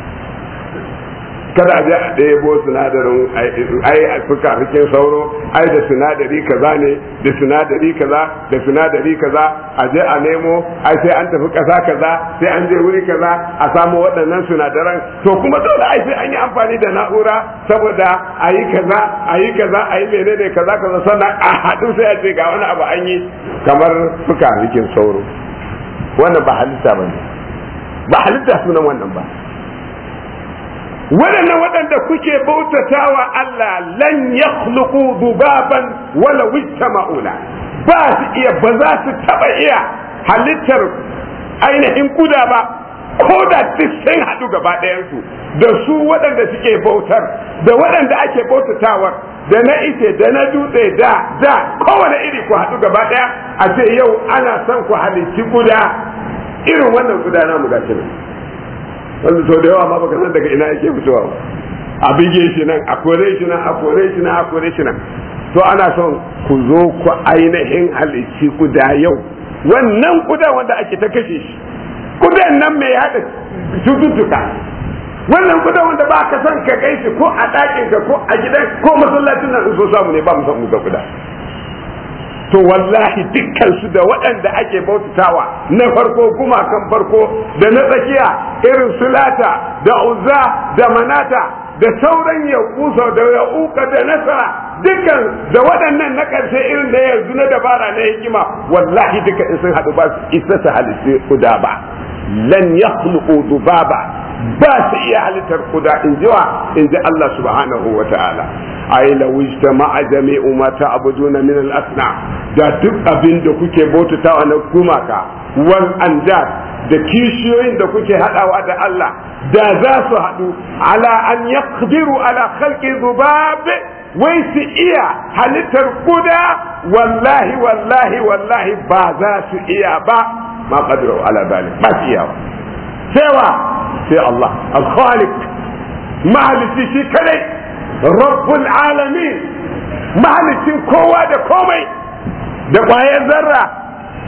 kada a je a ɗebo sinadarin ai a fuka fikin sauro ai da sinadari kaza ne da sinadari kaza da sinadari kaza a je a nemo ai sai an tafi ƙasa kaza sai an je wuri kaza a samu waɗannan sinadaran to kuma dole ai sai an yi amfani da na'ura saboda a yi kaza a yi kaza a yi menene kaza kaza sannan a haɗu sai a ce ga wani abu an yi kamar fuka fikin sauro wannan ba halitta ba ne ba halitta sunan wannan ba waɗannan waɗanda kuke bautatawa Allah lan yakhluqu dubaban wala wijtama'ula ba su iya ba za su taɓa iya halittar ainihin kuda ba ko da duk sun haɗu gaba ɗayansu da su waɗanda suke bautar da waɗanda ake bautatawar da na ice da na dutse da da kowane iri ku haɗu gaba ɗaya a ce yau ana son ku halicci kuda irin wannan kuda namu gashi nan wanda sau da yawa ma baka san daga ina yake fitowa ba a bige shi nan a kore shi nan a kore shi nan a kore shi nan to ana son ku zo ku ainihin halicci kuda yau wannan kuda wanda ake ta kashe shi kudan nan mai haɗa cututtuka wannan kudan wanda ba ka son ka kai shi ko a ɗakin ka ko a gidan ko masallacin nan in so samu ne ba mu san mu ga kuda to wallahi dukkan su da waɗanda ake bautatawa na farko gumakan farko da na tsakiya irin sulata da uzza da manata da sauran yakusa da yauka da nasara dukkan da waɗannan na ƙarshe irin da yanzu na dabara na hikima wallahi duka in sun haɗu ba su isa su halitta kuda ba lan yakhluqu dubaba ba su iya halittar kuda in ji wa in ji Allah subhanahu wa ta'ala ai la wijtama'a jami'u ma ta'buduna min al-asna da duk abin da kuke bautatawa na gumaka wal andad da kishiyoyin da kuke hadawa da Allah da za su hadu ala an yaqdiru ala khalqi dhubab wai su iya halittar kuda wallahi wallahi wallahi ba za su iya ba ma qadru ala zalik ba su iya ba sai wa sai Allah al-khaliq mahalici shi kadai rabbul alamin mahalicin kowa da komai da ƙwayar zarra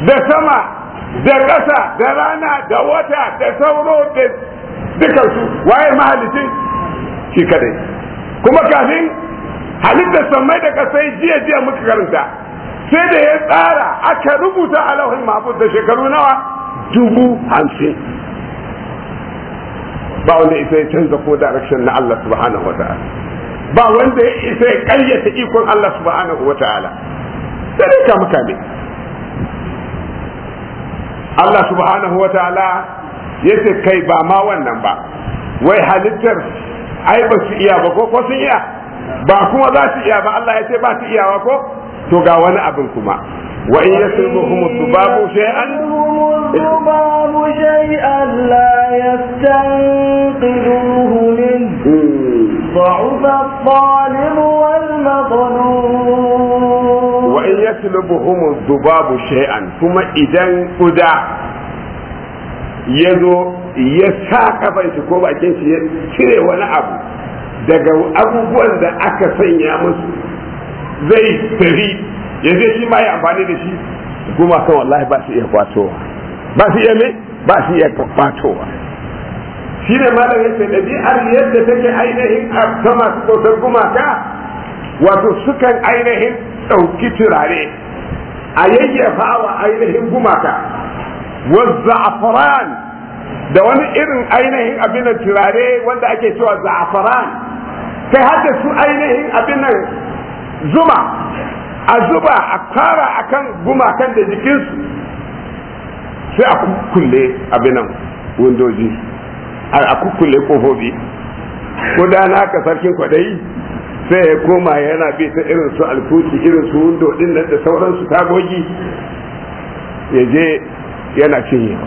da sama da ƙasa da rana da wata da sauro da dukansu waye mahalicin shi kadai kuma kafin halittar sammai da kasai jiya jiya muka karanta sai da ya tsara aka rubuta a lauhin mahfuz da shekaru nawa dubu hamsin ba wanda isa ya canza ko direction na Allah subhanahu wa ta'ala ba wanda ya isa ya karyata ikon Allah subhanahu wa ta'ala sai dai ka muka ne Allah subhanahu wa ta'ala ya ce kai ba ma wannan ba wai halittar ai ba su iya ba ko ko sun iya ba kuma za su iya ba Allah ya ce ba su iyawa ko to ga wani abin kuma wa in yaslubuhum dhubabu shay'an الذباب شيئا لا يستنقذوه منه ضعف الطالب والمطلوب wa in yaslubuhum dhubabu shay'an kuma idan kuda ya zo ya sa kafan shi ko bakin shi ya cire wani abu daga abubuwan da aka sanya musu zai tafi ya je shi ma ya amfani da shi kuma kan wallahi ba su iya kwatowa ba su iya me ba su iya kwatowa shi ne malam yace ɗabi'ar yadda take ainihin a ta masu bautar gumaka wato sukan ainihin ɗauki turare a yayyafa wa ainihin gumaka wazza'afaran da wani irin ainihin abin da turare wanda ake cewa za'afaran kai hadda su ainihin abin nan zuma a zuba a kara akan gumakan da jikinsu sai a kulle abin nan windoji a kukkulle kofofi ko da na ka sarkin kwadayi sai ya koma yana bi ta irin su alkuki irin su windo din nan da sauransu tagogi ya je yana cinyewa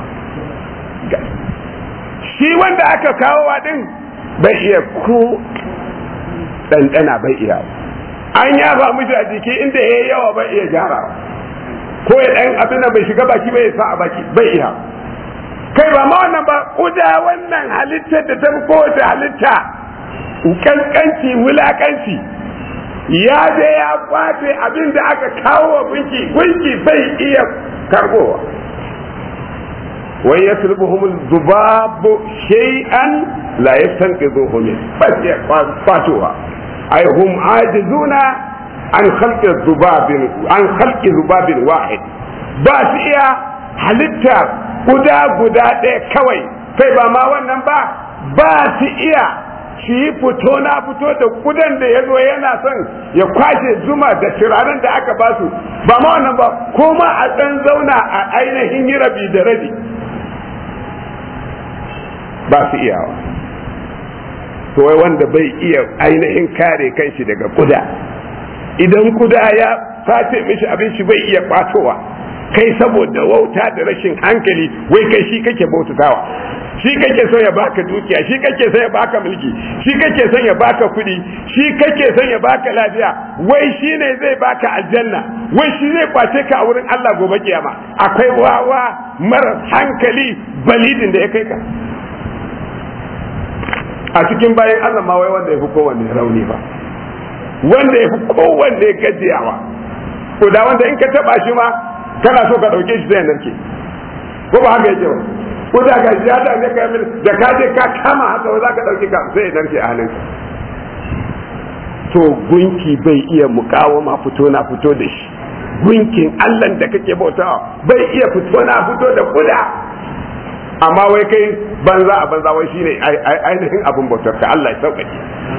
shi wanda aka kawo wa din bai iya ko ɗanɗana bai iya an yafa mishi a jiki inda ya yi yawa bai iya gyarawa ko ya ɗan abin da bai shiga baki bai sa a baki bai iya kai ba ma wannan ba kuda wannan halittar da ta fi kowace halitta kankanci wulakanci ya je ya kwace abin da aka kawo wa gunki gunki bai iya karbowa wai ya sulbuhum zubabu shay'an la yastanqidhuhu min ba ya kwatowa ay hum ajizuna an khalqi zubabin an khalqi zubabin wahid ba su iya halitta guda guda ɗaya kawai kai ba ma wannan ba ba su iya su yi fito na fito da kudan da ya zo yana son ya kwashe zuma da turaren da aka ba su ba ma wannan ba kuma a ɗan zauna a ainihin yi rabi da rabi ba su iyawa to wai wanda bai iya ainihin kare kanshi daga kuda idan kuda ya sace mishi abin shi bai iya kwatowa kai saboda wauta da rashin hankali wai kai shi kake bautatawa shi kake son ya baka dukiya shi kake son ya baka mulki shi kake son ya baka kuɗi shi kake son ya baka lafiya wai shi ne zai baka aljanna wai shi zai kwace ka a wurin Allah gobe kiyama akwai wawa mara hankali balidin da ya kai ka a cikin bayan Allah ma wai wanda ya fi kowanne rauni ba wanda ya fi kowanne gajiyawa ko da wanda in ka taba shi ma kana so ka dauke shi zai narke ko ba haka yake ba ko da ga shi hada ne ka da ka je ka kama haka ba za ka dauke ka sai narke a hannunka to gunki bai iya mukawama fito na fito da shi gunkin Allah da kake bautawa bai iya fito na fito da kuda amma wai kai banza a banza wai shine ainihin abin bautar ka Allah ya sauƙaƙe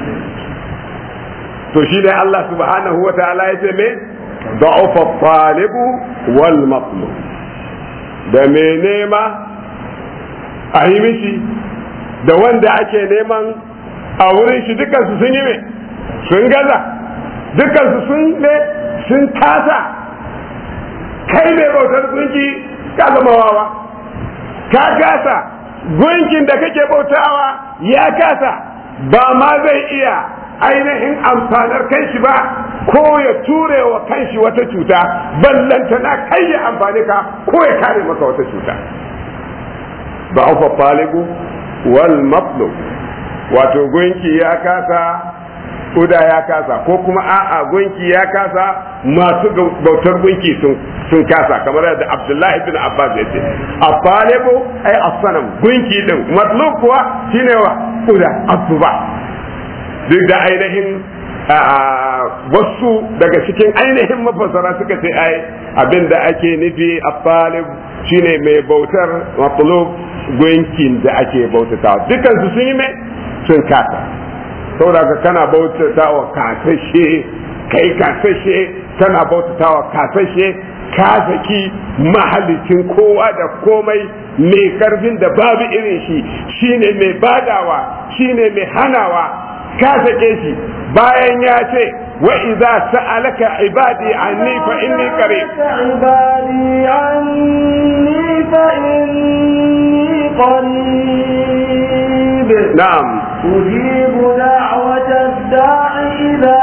to shi ne Allah subhanahu wa ta'ala ya ce me da'ufa talibu wal matlub da me nema a yi mishi da wanda ake neman a wurin shi dukansu sun yi me sun gaza dukansu sun ne sun kasa kai ne bautar gunki ka zama wawa ka kasa gunkin da kake bautawa ya kasa ba ma zai iya ainihin amfanar kanshi ba ko ya ture wa kanshi wata cuta ballanta na kai ya amfani ka ko ya kare maka wata cuta ba ufa falibu wal matlub wato gunki ya kasa kuda ya kasa ko kuma a'a gunki ya kasa masu bautar gunki sun kasa kamar yadda abdullahi bin abbas ya ce afalibu ai asanam gunki din matlub kuwa shine wa kuda asuba duk da ainihin wasu daga cikin ainihin mafasara suka ce ai abinda ake nufi afalib shine mai bautar matlub gunkin da ake bautatawa dukansu sun yi mai sun kasa saboda ka kana bautata wa kasashe kai kasashe kana bautata wa kasashe ka saki mahalicin kowa da komai mai karfin da babu irin shi shine mai badawa shine mai hanawa ka sake shi bayan ya ce wa idza sa'alaka ibadi anni fa inni qarib ibadi anni fa inni qarib na'am أجيب دعوة الداع إذا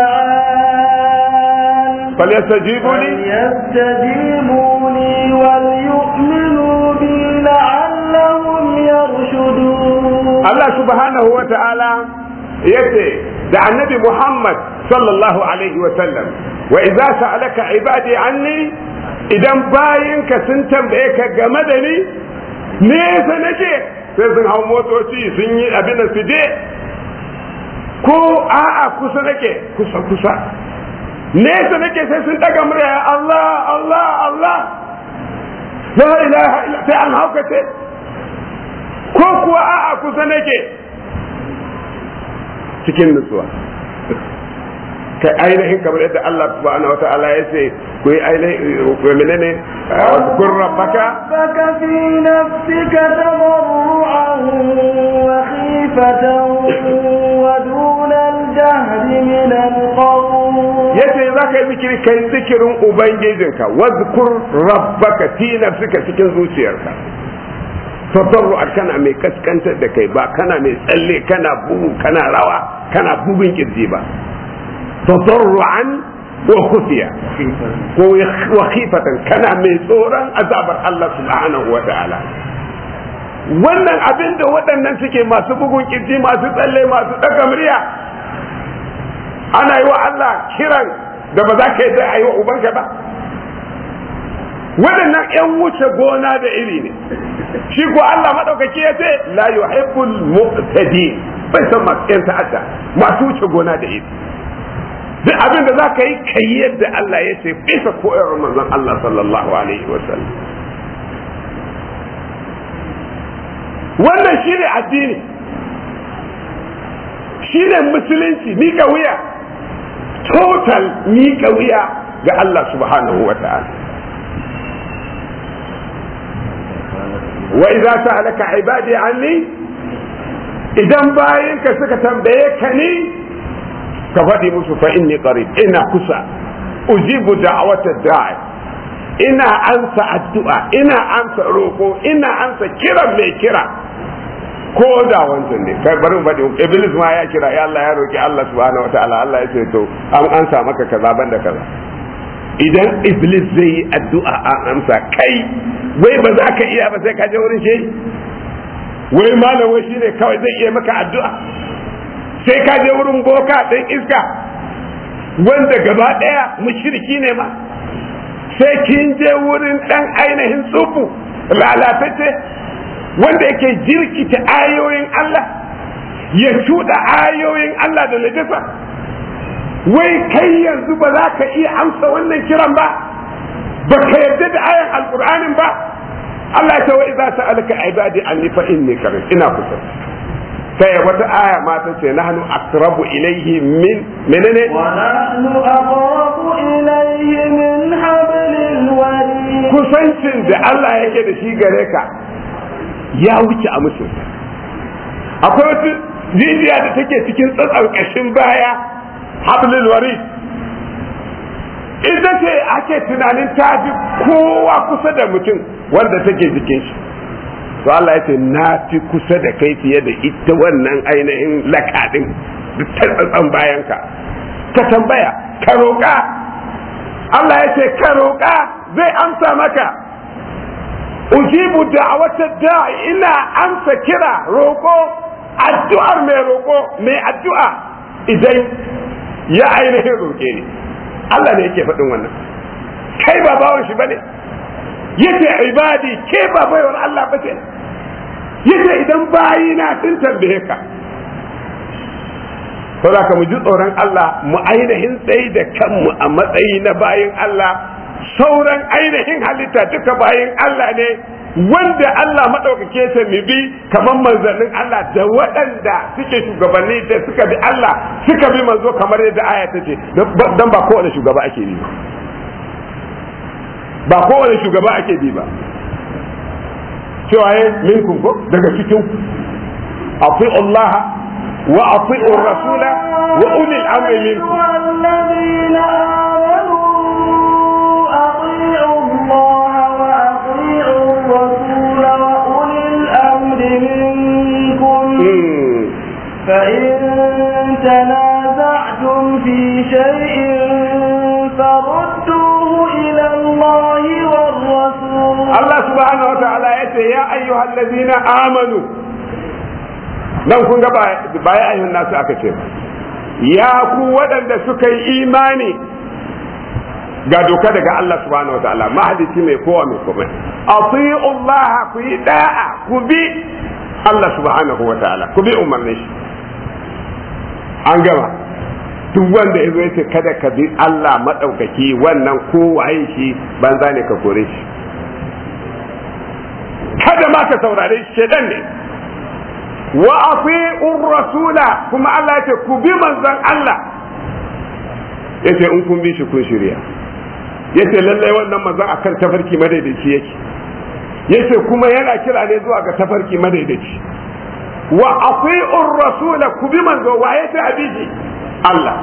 دعان فليستجيبوا لي فليستجيبوا لي وليؤمنوا بي لعلهم يرشدون Allah subhanahu wa ta'ala yace da annabi Muhammad sallallahu alaihi wa sallam wa idza sa'alaka ibadi anni idan bayinka sun tambaye ka game da ni nesa nake sai sun hau motoci sun yi abin da su je ko a'a kusa nake kusa kusa nesa nake sai sun daga murya Allah Allah Allah la ilaha illa sai an haukace ko kuwa a'a kusa nake cikin nutsuwa kai ainihin kamar yadda Allah subhanahu wa ta'ala ya ce ku yi ainihin ku menene kun rabbaka ربك في نفسك تضرعا وخيفة ودون الجهر من القول yace za ka yi zikiri kai zikirin ubangijinka wadhkur rabbaka fi nafsika cikin zuciyarka tadarru'an kana mai kaskantar da kai ba kana mai tsalle kana bugu kana rawa kana bugun kirji ba tadarru'an wa khufiya ko wa khifatan kana mai tsoron azabar Allah subhanahu wa ta'ala wannan abin da waɗannan suke masu bugun kirji masu tsalle masu ɗaga murya ana yi wa Allah kiran da ba za ka yi a yi wa ubanka ba waɗannan 'yan wuce gona da iri ne shi ko Allah maɗaukaki ya ce la yuhibbul mu'tadin bai san masu 'yan ta'adda masu wuce gona da iri duk abin da za ka yi ka yi yadda Allah ya ce bisa koyarwar manzon Allah sallallahu alaihi wa sallam wannan shi ne addini shi ne musulunci mika wuya total mika wuya ga Allah subhanahu wa ta'ala wa idza sa'alaka ibadi anni idan bayinka suka tambaye ka ni ka faɗi musu fa inni qarib ina kusa ujibu da'wata da'i ina ansa addu'a ina ansa roko ina ansa kiran mai kira ko da wancan ne kai bari mu faɗi iblis ma ya kira ya Allah ya roki Allah subhanahu wataala Allah ya ce to an ansa maka kaza banda kaza idan iblis zai yi addu'a an amsa kai wai ba za ka iya ba sai ka je wurin shehi wai malam wai shine kawai zai iya maka addu'a sai ka je wurin boka ɗin iska wanda gaba ɗaya mushriki ne ma sai kin je wurin ɗan ainihin tsufu lalatacce wanda yake jirkita ayoyin Allah ya cuɗa ayoyin Allah da najasa wai kai yanzu ba za ka iya amsa wannan kiran ba ba ka yarda da ayan alƙur'anin ba Allah ta wa idza sa'alaka ibadi anni fa inni qarib ina kusa sai wata aya ma ta ce nahnu aqrabu ilayhi min menene wa nahnu aqrabu ilayhi min hablil warid kusancin da Allah yake da shi gare ka ya wuce a musu akwai wata jijiya da take cikin tsatsar kashin baya hablil warid ita ce ake tunanin ta fi kowa kusa da mutum wanda take jikin shi to Allah ya ce na fi kusa da kai fiye da ita wannan ainihin lakaɗin da tsatsan bayanka ka tambaya ka roƙa Allah ya ce ka roƙa zai amsa maka ujibu da'wata da'i ina amsa kira roƙo addu'ar mai roƙo mai addu'a idan ya ainihin roƙe ni Allah ne yake faɗin wannan kai ba bawan shi bane yace ibadi ke ba baiwar Allah ba ce yace idan bayina sun tambaye ka saboda ka mu ji tsoron Allah mu ainihin tsayi da kanmu a matsayi na bayin Allah sauran ainihin halitta duka bayin Allah ne wanda Allah maɗaukake ta mu bi kamar manzannin Allah da waɗanda suke shugabanni da suka bi Allah suka bi manzo kamar yadda aya ta ce dan ba kowane shugaba ake bi ba kowane shugaba ake bi ba cewa ya minkum ko daga cikin afi Allah wa afi rasula wa ulil amri minkum الذين آمنوا أطيعوا الله وأطيعوا الرسول وأولي الأمر منكم فإن تنازعتم في شيء فردوه إلى الله والرسول Allah subhanahu wa ta'ala ya ce ya ayyuhal ladina amanu nan kun ga ba ya ayyuhan nasu aka ce ya ku waɗanda suka yi imani ga doka daga Allah subhanahu wa ta'ala mahadici mai kowa mai komai ati'u Allah ku yi da'a ku bi Allah subhanahu wa ta'ala ku bi umarnin shi an gama duk wanda ya zo ya ce kada ka bi Allah maɗaukaki wannan kowaye shi banza ne ka kore shi kada ma ka saurare shi shedan ne wa ati'ur rasula kuma Allah yace ku bi manzon Allah yace in kun bi shi kun shirya yace lallai wannan manzon akan tafarki madaidaici yake yace kuma yana kira ne zuwa ga tafarki madaidaici wa ati'ur rasula ku bi manzo wa yace abiji Allah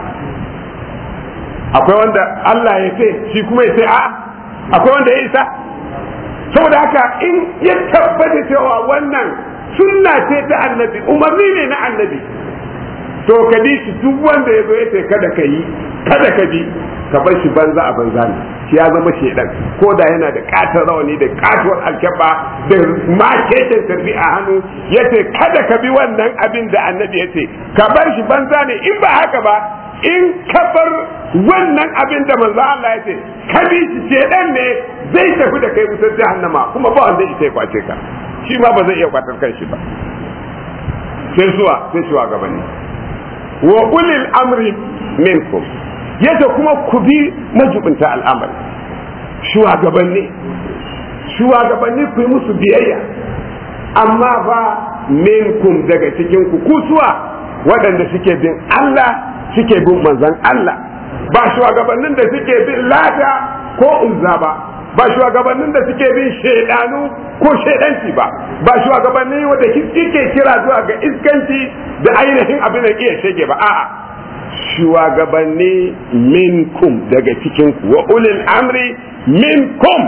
akwai wanda Allah ya ce shi kuma ya ce a'a akwai wanda ya isa saboda haka in ya tabbata cewa wannan sunna ce ta annabi umarni ne na annabi to ka bi shi duk wanda ya zo ya ce kada ka yi kada ka bi ka bar shi banza a banza ne shi ya zama shedan ko da yana da katar rawani da katuwar alkyaba da makeken tarbi a hannu ya ce kada ka bi wannan abin da annabi ya ce ka bar shi banza ne in ba haka ba in ka bar wannan abin da manzo Allah ya ce ka bi shi shedan ne zai tafi da kai wutar jahannama kuma ba wanda ita ya kwace ka shi ma ba zai iya kwatar kanshi ba sai suwa sai suwa gabani wa ulil amri minkum yadda kuma ku bi majubinta al'amari shugabanni shugabanni ku yi musu biyayya amma ba minkum daga cikin ku kusuwa waɗanda suke bin Allah suke bin manzon Allah ba shugabannin da suke bin lata ko uzza ba ba shugabannin da suke bin shaidanu ko shaidanci ba ba shugabanni wanda suke kira zuwa ga iskanci da ainihin abin da iya shege ba a'a shugabanni minkum daga cikin ku wa ulil amri minkum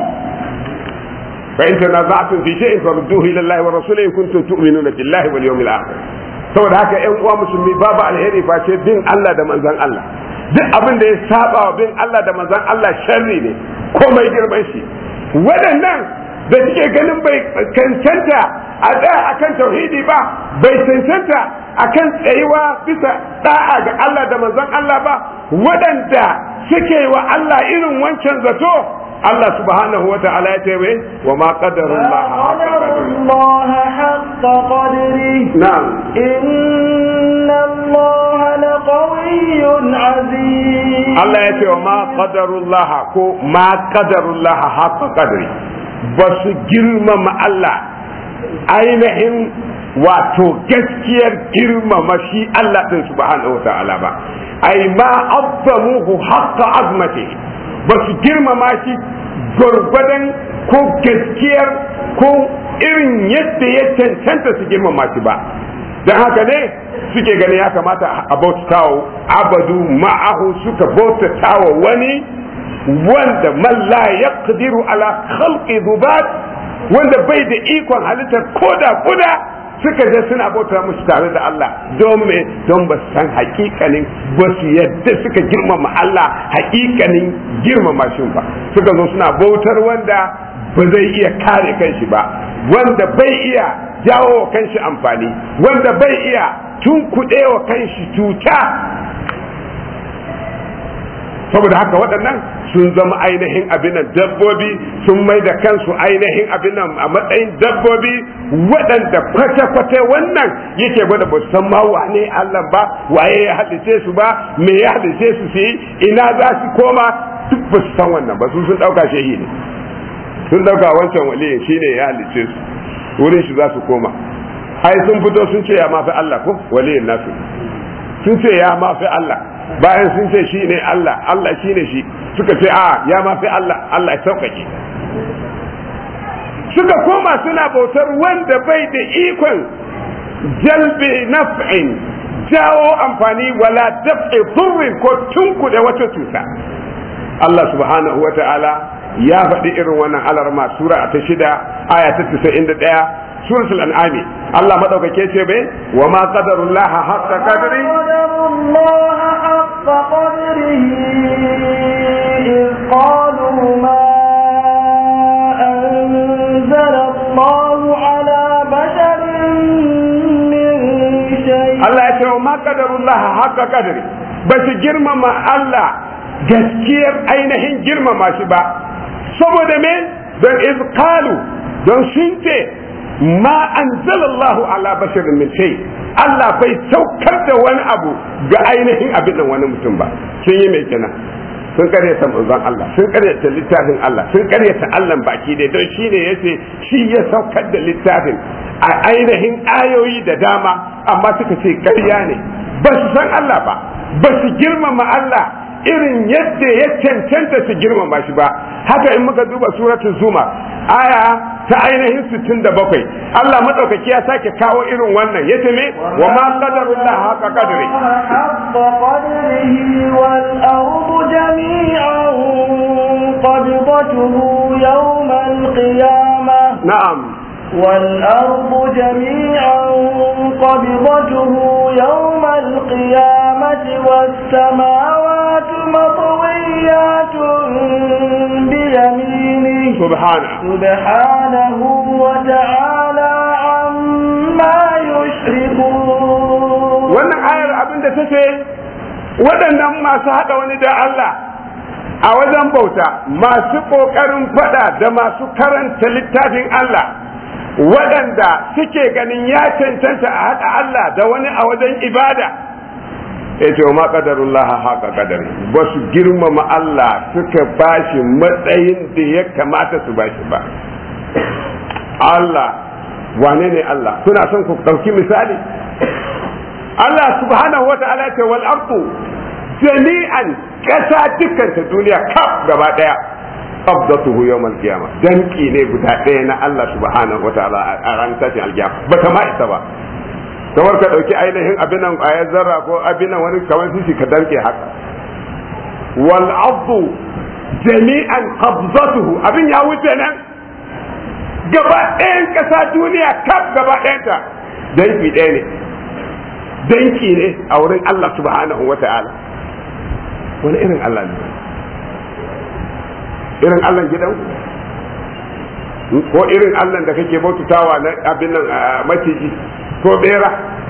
fa in tanaza'tum fi shay'in farudduhu ila Allah wa rasulihi in kuntum tu'minuna billahi wal yawmil akhir saboda haka ƴan uwa musulmi babu alheri face bin Allah da manzon Allah duk abin da ya saba wa bin Allah da manzon Allah sharri ne komai girman shi waɗannan da suke ganin bai cancanta a tsaya akan tauhidi ba bai cancanta akan tsayuwa bisa da'a ga Allah da manzon Allah ba waɗanda suke wa Allah irin wancan zato Allah subhanahu wa ta'ala ya ce wa ma qadarullah الله حق قدره na'am إن الله لقوي عزيز Allah ya ce wa ma qadarullah ko ma qadarullah haqqa qadri ba su girmama Allah ainihin wato gaskiyar girmama shi Allah din subhanahu wa ta'ala ba ai ma azzamuhu haqqa azmati ba su girmama shi gwargwadon ko gaskiyar ko irin yadda ya cancanta su girmama shi ba don haka ne suke gani ya kamata a bautatawa abadu ma'ahu suka bautatawa wani wanda man la yaqdiru ala khalqi dhubat wanda bai da ikon halittar koda kuda suka je suna bauta musu tare da Allah don me don ba san hakikanin ba su yadda suka girmama Allah hakikanin girmama shi ba suka zo suna bautar wanda ba zai iya kare kanshi ba wanda bai iya jawo wa kanshi amfani wanda bai iya tunkuɗe wa kanshi cuta saboda haka waɗannan sun zama ainihin abinan dabbobi sun mai da kansu ainihin abinan a matsayin dabbobi waɗanda kwata-kwata wannan yake gwada ba san ma wane Allah ba waye ya halice su ba me ya halice su su yi ina za su koma duk ba su san wannan ba su sun ɗauka shehi ne sun ɗauka wancan waliyin shine ya halice su wurin shi za su koma ai sun fito sun ce ya mafi Allah ko waliyin nasu sun ce ya mafi Allah bayan sun ce shi ne Allah Allah shi ne shi suka ce a ya mafi Allah Allah ya sauƙaƙe suka koma suna bautar wanda bai da ikon jalbe naf'in jawo amfani wala daf'i durrin ko tunkuɗe wata cuta Allah subhanahu wa ta'ala ya faɗi irin wannan alarma sura ta shida aya ta 91 suratul an'ami Allah madaukake ce bai wa ma qadarullah haqqa qadri qadarullah haqqa qadrihi iz qalu ma anzala Allah ala basharin min shay Allah ya ce wa ma qadarullah haqqa qadri ba su girmama Allah gaskiyar ainihin girmama shi ba saboda me don iz qalu don sun ce ma anzalallahu ala basharin min shay Allah bai saukar da wani abu ga ainihin abin nan wani mutum ba sun yi mai kenan sun karyata manzon Allah sun karyata littafin Allah sun karyata Allah baki dai don shi ne yace shi ya saukar da littafin a ainihin ayoyi da dama amma suka ce ƙarya ne ba su san Allah ba ba su girmama Allah irin yadda ya cancanta su girmama shi ba haka in muka duba suratul zuma aya ta ainihin 67 Allah madaukaki ya sake kawo irin wannan yace me wa ma qadarullah haqa qadri haqqa qadrihi wal ardu jami'an qabdatuhu yawm al qiyamah na'am والأرض جميعا قبضته يوم القيامة والسماوات مطويات بيمينه subhana سبحانه وتعالى عما يشركون wannan ayar abin da ta ce waɗannan masu haɗa wani da Allah a wajen bauta masu ƙoƙarin faɗa da masu karanta littafin Allah waɗanda suke ganin ya cancanta a haɗa Allah da wani a wajen ibada ya ce ma ƙadarullah haka ƙadari ba su girmama Allah suka bashi matsayin da ya kamata su bashi ba Allah wane ne Allah kuna son ku ɗauki misali Allah subhanahu wa ta'ala ce wal ardu jami'an ƙasa dukkan ta duniya kaf gaba ɗaya qabdatuhu yawm al-qiyamah danki ne guda ɗaya na Allah subhanahu wataala a ran tashin al-qiyamah ba ta ma isa ba kamar ka dauki ainihin abin nan ayar zarra ko abin nan wani kamar shi ka danke haka wal ardu jami'an qabdatuhu abin ya wuce nan gaba ɗayan ƙasa duniya kaf gaba ɗayanta danki ɗaya ne danki ne a wurin Allah subhanahu wataala wani irin Allah ne irin allah gidan ko irin allah da kake bautatawa na abin nan maciji ko bera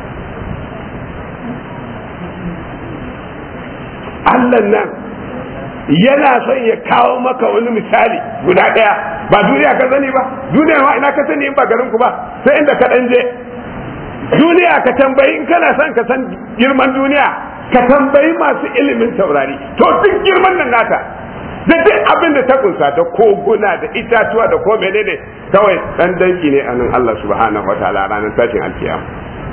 allah nan yana son ya kawo maka wani misali guda ɗaya ba duniya ka sani ba duniya ma ina ka sani in ba garin ku ba sai inda ka ɗan je duniya ka tambayi in kana son ka san girman duniya ka tambayi masu ilimin taurari to duk girman nan nata da duk abin da ta kunsa da koguna da itatuwa da ko menene kawai dan danki ne anan Allah subhanahu wataala ranar tashin alkiyam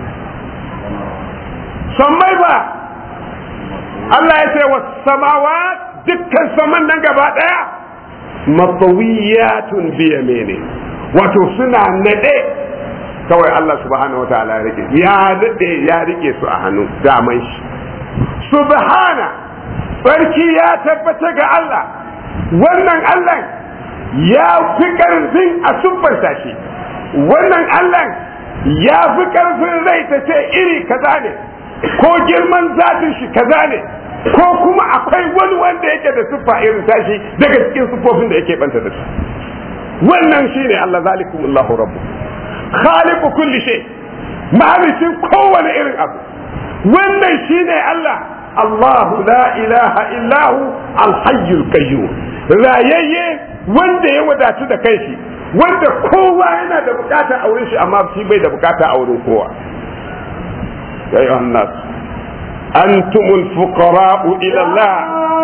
sammai ba Allah ya ce wa samawa dukkan saman nan gaba daya matawiyatun bi yamini wato suna nade kawai Allah subhanahu wataala ya rike ya nade ya rike su a hannu daman shi subhana barki ya tabbata ga Allah wannan Allah ya fi ƙarfin a sumfarta shi wannan Allah ya fi ƙarfin rai ta ce iri kaza ne ko girman zatin shi kaza ne ko kuma akwai wani wanda yake da siffa irin tashi daga cikin siffofin da yake banta da su wannan shine Allah zalikumullahu rabbu khaliqu kulli shay mahalicin kowane irin abu wannan shine Allah Allahu la ilaha illahu alhayyul qayyum rayayye wanda ya wadatu da kanshi wanda kowa yana da bukata a wurin shi amma shi bai da bukata a wurin kowa ya yi nas antumul fuqara'u ila Allah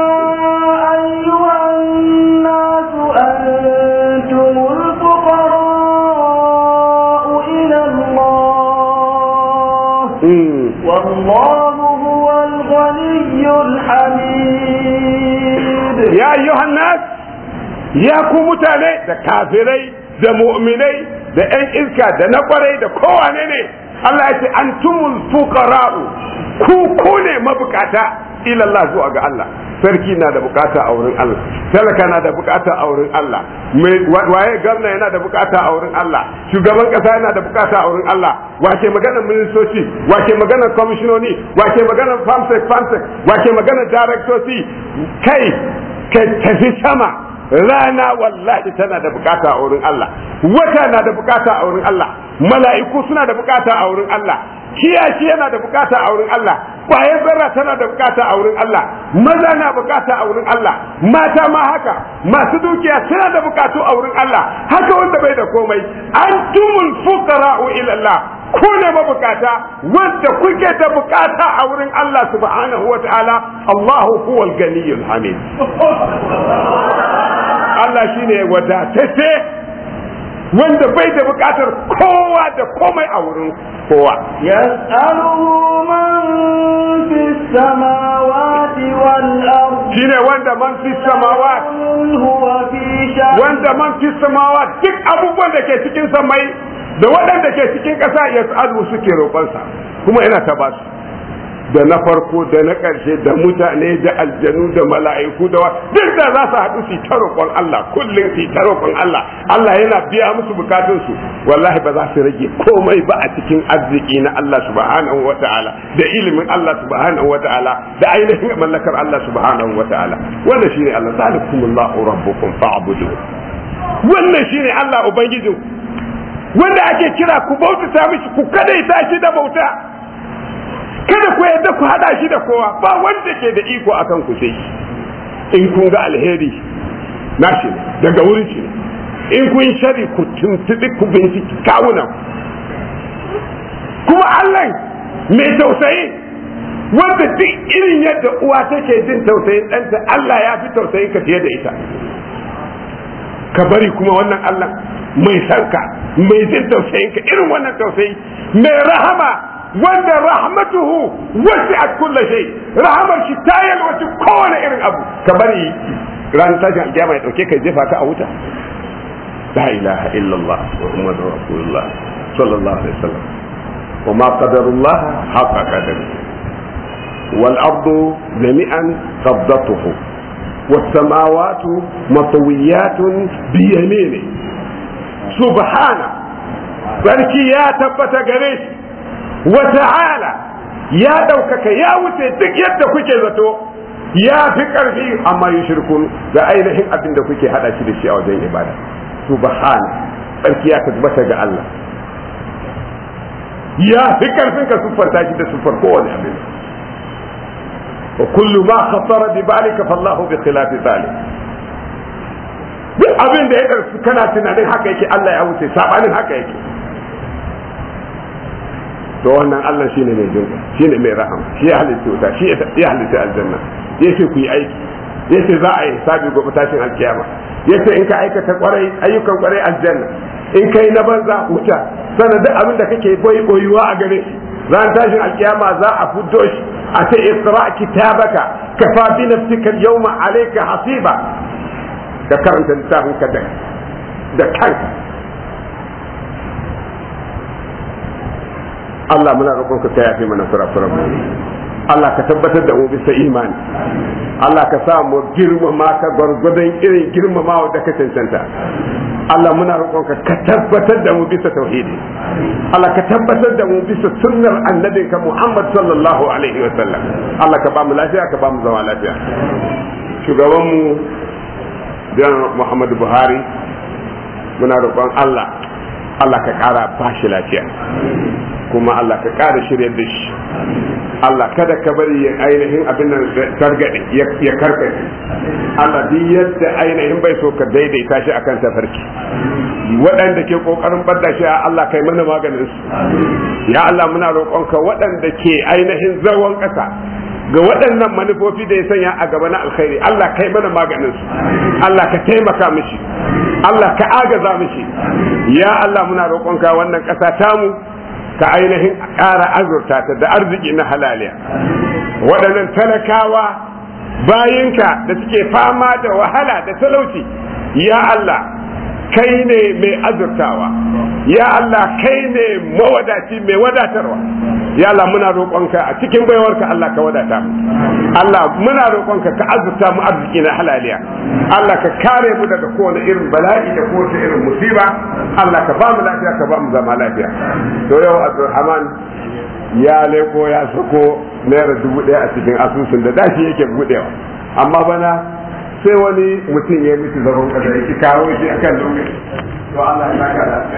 أيها الناس أنتم الفقراء إلى الله والله هو الغني الحميد ya ayyuhan nas ya ku mutane da kafirai da mu'minai da yan iska da na kwarai da kowane ne Allah ya ce antumul fuqara'u ku ku ne mabukata ila Allah zuwa ga Allah sarki na da bukata a wurin Allah talaka na da bukata a wurin Allah waye gwamna yana da bukata a wurin Allah shugaban kasa yana da bukata a wurin Allah wace maganar ministoci wace maganar kwamishinoni wace maganar famsek famsek wace maganar daraktoci kai ka tafi sama rana wallahi tana da bukata a wurin Allah wata na da bukata a wurin Allah mala'iku suna da bukata a wurin Allah kiyashi yana da bukata a wurin Allah kwayan zarra tana da bukata a wurin Allah maza na bukata a wurin Allah mata ma haka masu dukiya suna da bukatu a wurin Allah haka wanda bai da komai antumul fuqara'u ila Allah ku ne mabukata wanda kuke da bukata a wurin Allah subhanahu wa ta'ala Allahu huwal ganiyul hamid Allah shine wadatacce wanda bai da bukatar kowa da komai a wurin kowa يسأله من في السماوات والأرض shine wanda man fi samawat من هو في شأن wanda man fi samawat duk abubuwan da ke cikin samai da waɗanda ke cikin ƙasa ya suke roƙonsa kuma yana ta basu da na farko da na ƙarshe da mutane da aljanu da mala'iku da wa duk da za su haɗu su ta roƙon Allah kullum su ta roƙon Allah Allah yana biya musu bukatunsu wallahi ba za su rage komai ba a cikin arziki na Allah subhanahu wa ta'ala da ilimin Allah subhanahu wa ta'ala da ainihin mallakar Allah subhanahu wa ta'ala wannan shine Allah zalikumullahu rabbukum fa'budu wannan shine Allah ubangijin wanda ake kira ku bautata mishi ku kadaita shi da bauta kada ku yadda ku hada shi da kowa ba wanda ke da iko akan ku sai in kun ga alheri na shi ne daga wurin shi ne in kun shari ku tuntuɓi ku binciki kawunan kuma Allah mai tausayi wanda duk irin yadda uwa take jin tausayin ɗanta Allah ya fi tausayin ka fiye da ita ka bari kuma wannan Allah mai sanka mai jin tausayin ka irin wannan tausayi mai rahama wanda rahmatuhu wasi'at kulli shay rahamar shi ta yalwaci kowane irin abu ka bari ran tashin alkiyama ya dauke kai jefa ka a wuta la ilaha illallah muhammadur rasulullah sallallahu alaihi wasallam wa ma qadarullah haqa qadari wal ardu jami'an qabdatuhu والسماوات مطويات بيمينه سبحانه sarki ya tabbata gare shi wata'ala ya ɗaukaka ya wuce duk yadda kuke zato ya fi ƙarfi amma yi shirkun da ainihin abin da kuke haɗa shi da shi a wajen ibada subhana sarki ya tabbata ga Allah ya fi ƙarfin ka siffanta shi da siffar kowane abin wa kullu ma khatara bi balika fallahu bi khilafi zalik duk abin da ya ɗarsu kana tunanin haka yake Allah ya wuce sabanin haka yake to wannan Allah shine mai jinka shine mai rahama shi ya halitta wuta shi ya halitta aljanna yace ku yi aiki yace za a yi sabi gobe tashin alkiyama yace in ka aikata kwarai ayyukan kwarai aljanna in kai na banza wuta sannan duk abin da kake boyi boyuwa a gare shi ran tashin alkiyama za a fuddo shi a ce iqra kitabaka kafa bi nafsika al-yawma alayka hasiba ka karanta littafin ka da kanka Allah muna roƙon ka yafe mana kurakuran mu Allah ka tabbatar da mu bisa imani Allah ka sa mu girmama ka gwargwadon irin girmamawa da ka cancanta Allah muna roƙon ka ka tabbatar da mu bisa tauhidi Allah ka tabbatar da mu bisa sunnar annabinka Muhammad sallallahu alaihi wa sallam Allah ka ba mu lafiya ka ba mu zama lafiya shugaban mu Janar Muhammadu Buhari muna roƙon Allah Allah ka ƙara bashi lafiya kuma Allah ka ƙara shirya da shi Allah kada ka bari ya ainihin abin nan targade ya karkace Allah duk yadda ainihin bai so ka daidaita shi akan tafarki waɗanda ke kokarin badda shi Allah kai mana maganin su ya Allah muna roƙonka waɗanda ke ainihin zawon ƙasa ga waɗannan manufofi da ya sanya a gaba na alkhairi Allah kai mana maganin su Allah ka taimaka mishi Allah ka agaza mishi ya Allah muna roƙonka wannan ƙasa tamu ka ainihin ƙara azurta ta da arziki na halaliya waɗannan talakawa bayinka da suke fama da wahala da talauci ya Allah kai ne mai azurtawa ya Allah kai ne mawadaci mai wadatarwa ya Allah muna roƙonka a cikin baiwarka Allah ka wadata mu Allah muna roƙonka ka azurta mu arziki na halaliya Allah ka kare mu daga kowane irin bala'i da kowace irin musiba Allah ka ba mu lafiya ka ba mu zama lafiya to yau Abdulrahman ya leko ya sako naira dubu ɗaya a cikin asusun da dashi yake buɗewa amma bana sai wani mutum ya miki zaron kada ya ki kawo shi akan lokaci to Allah ya saka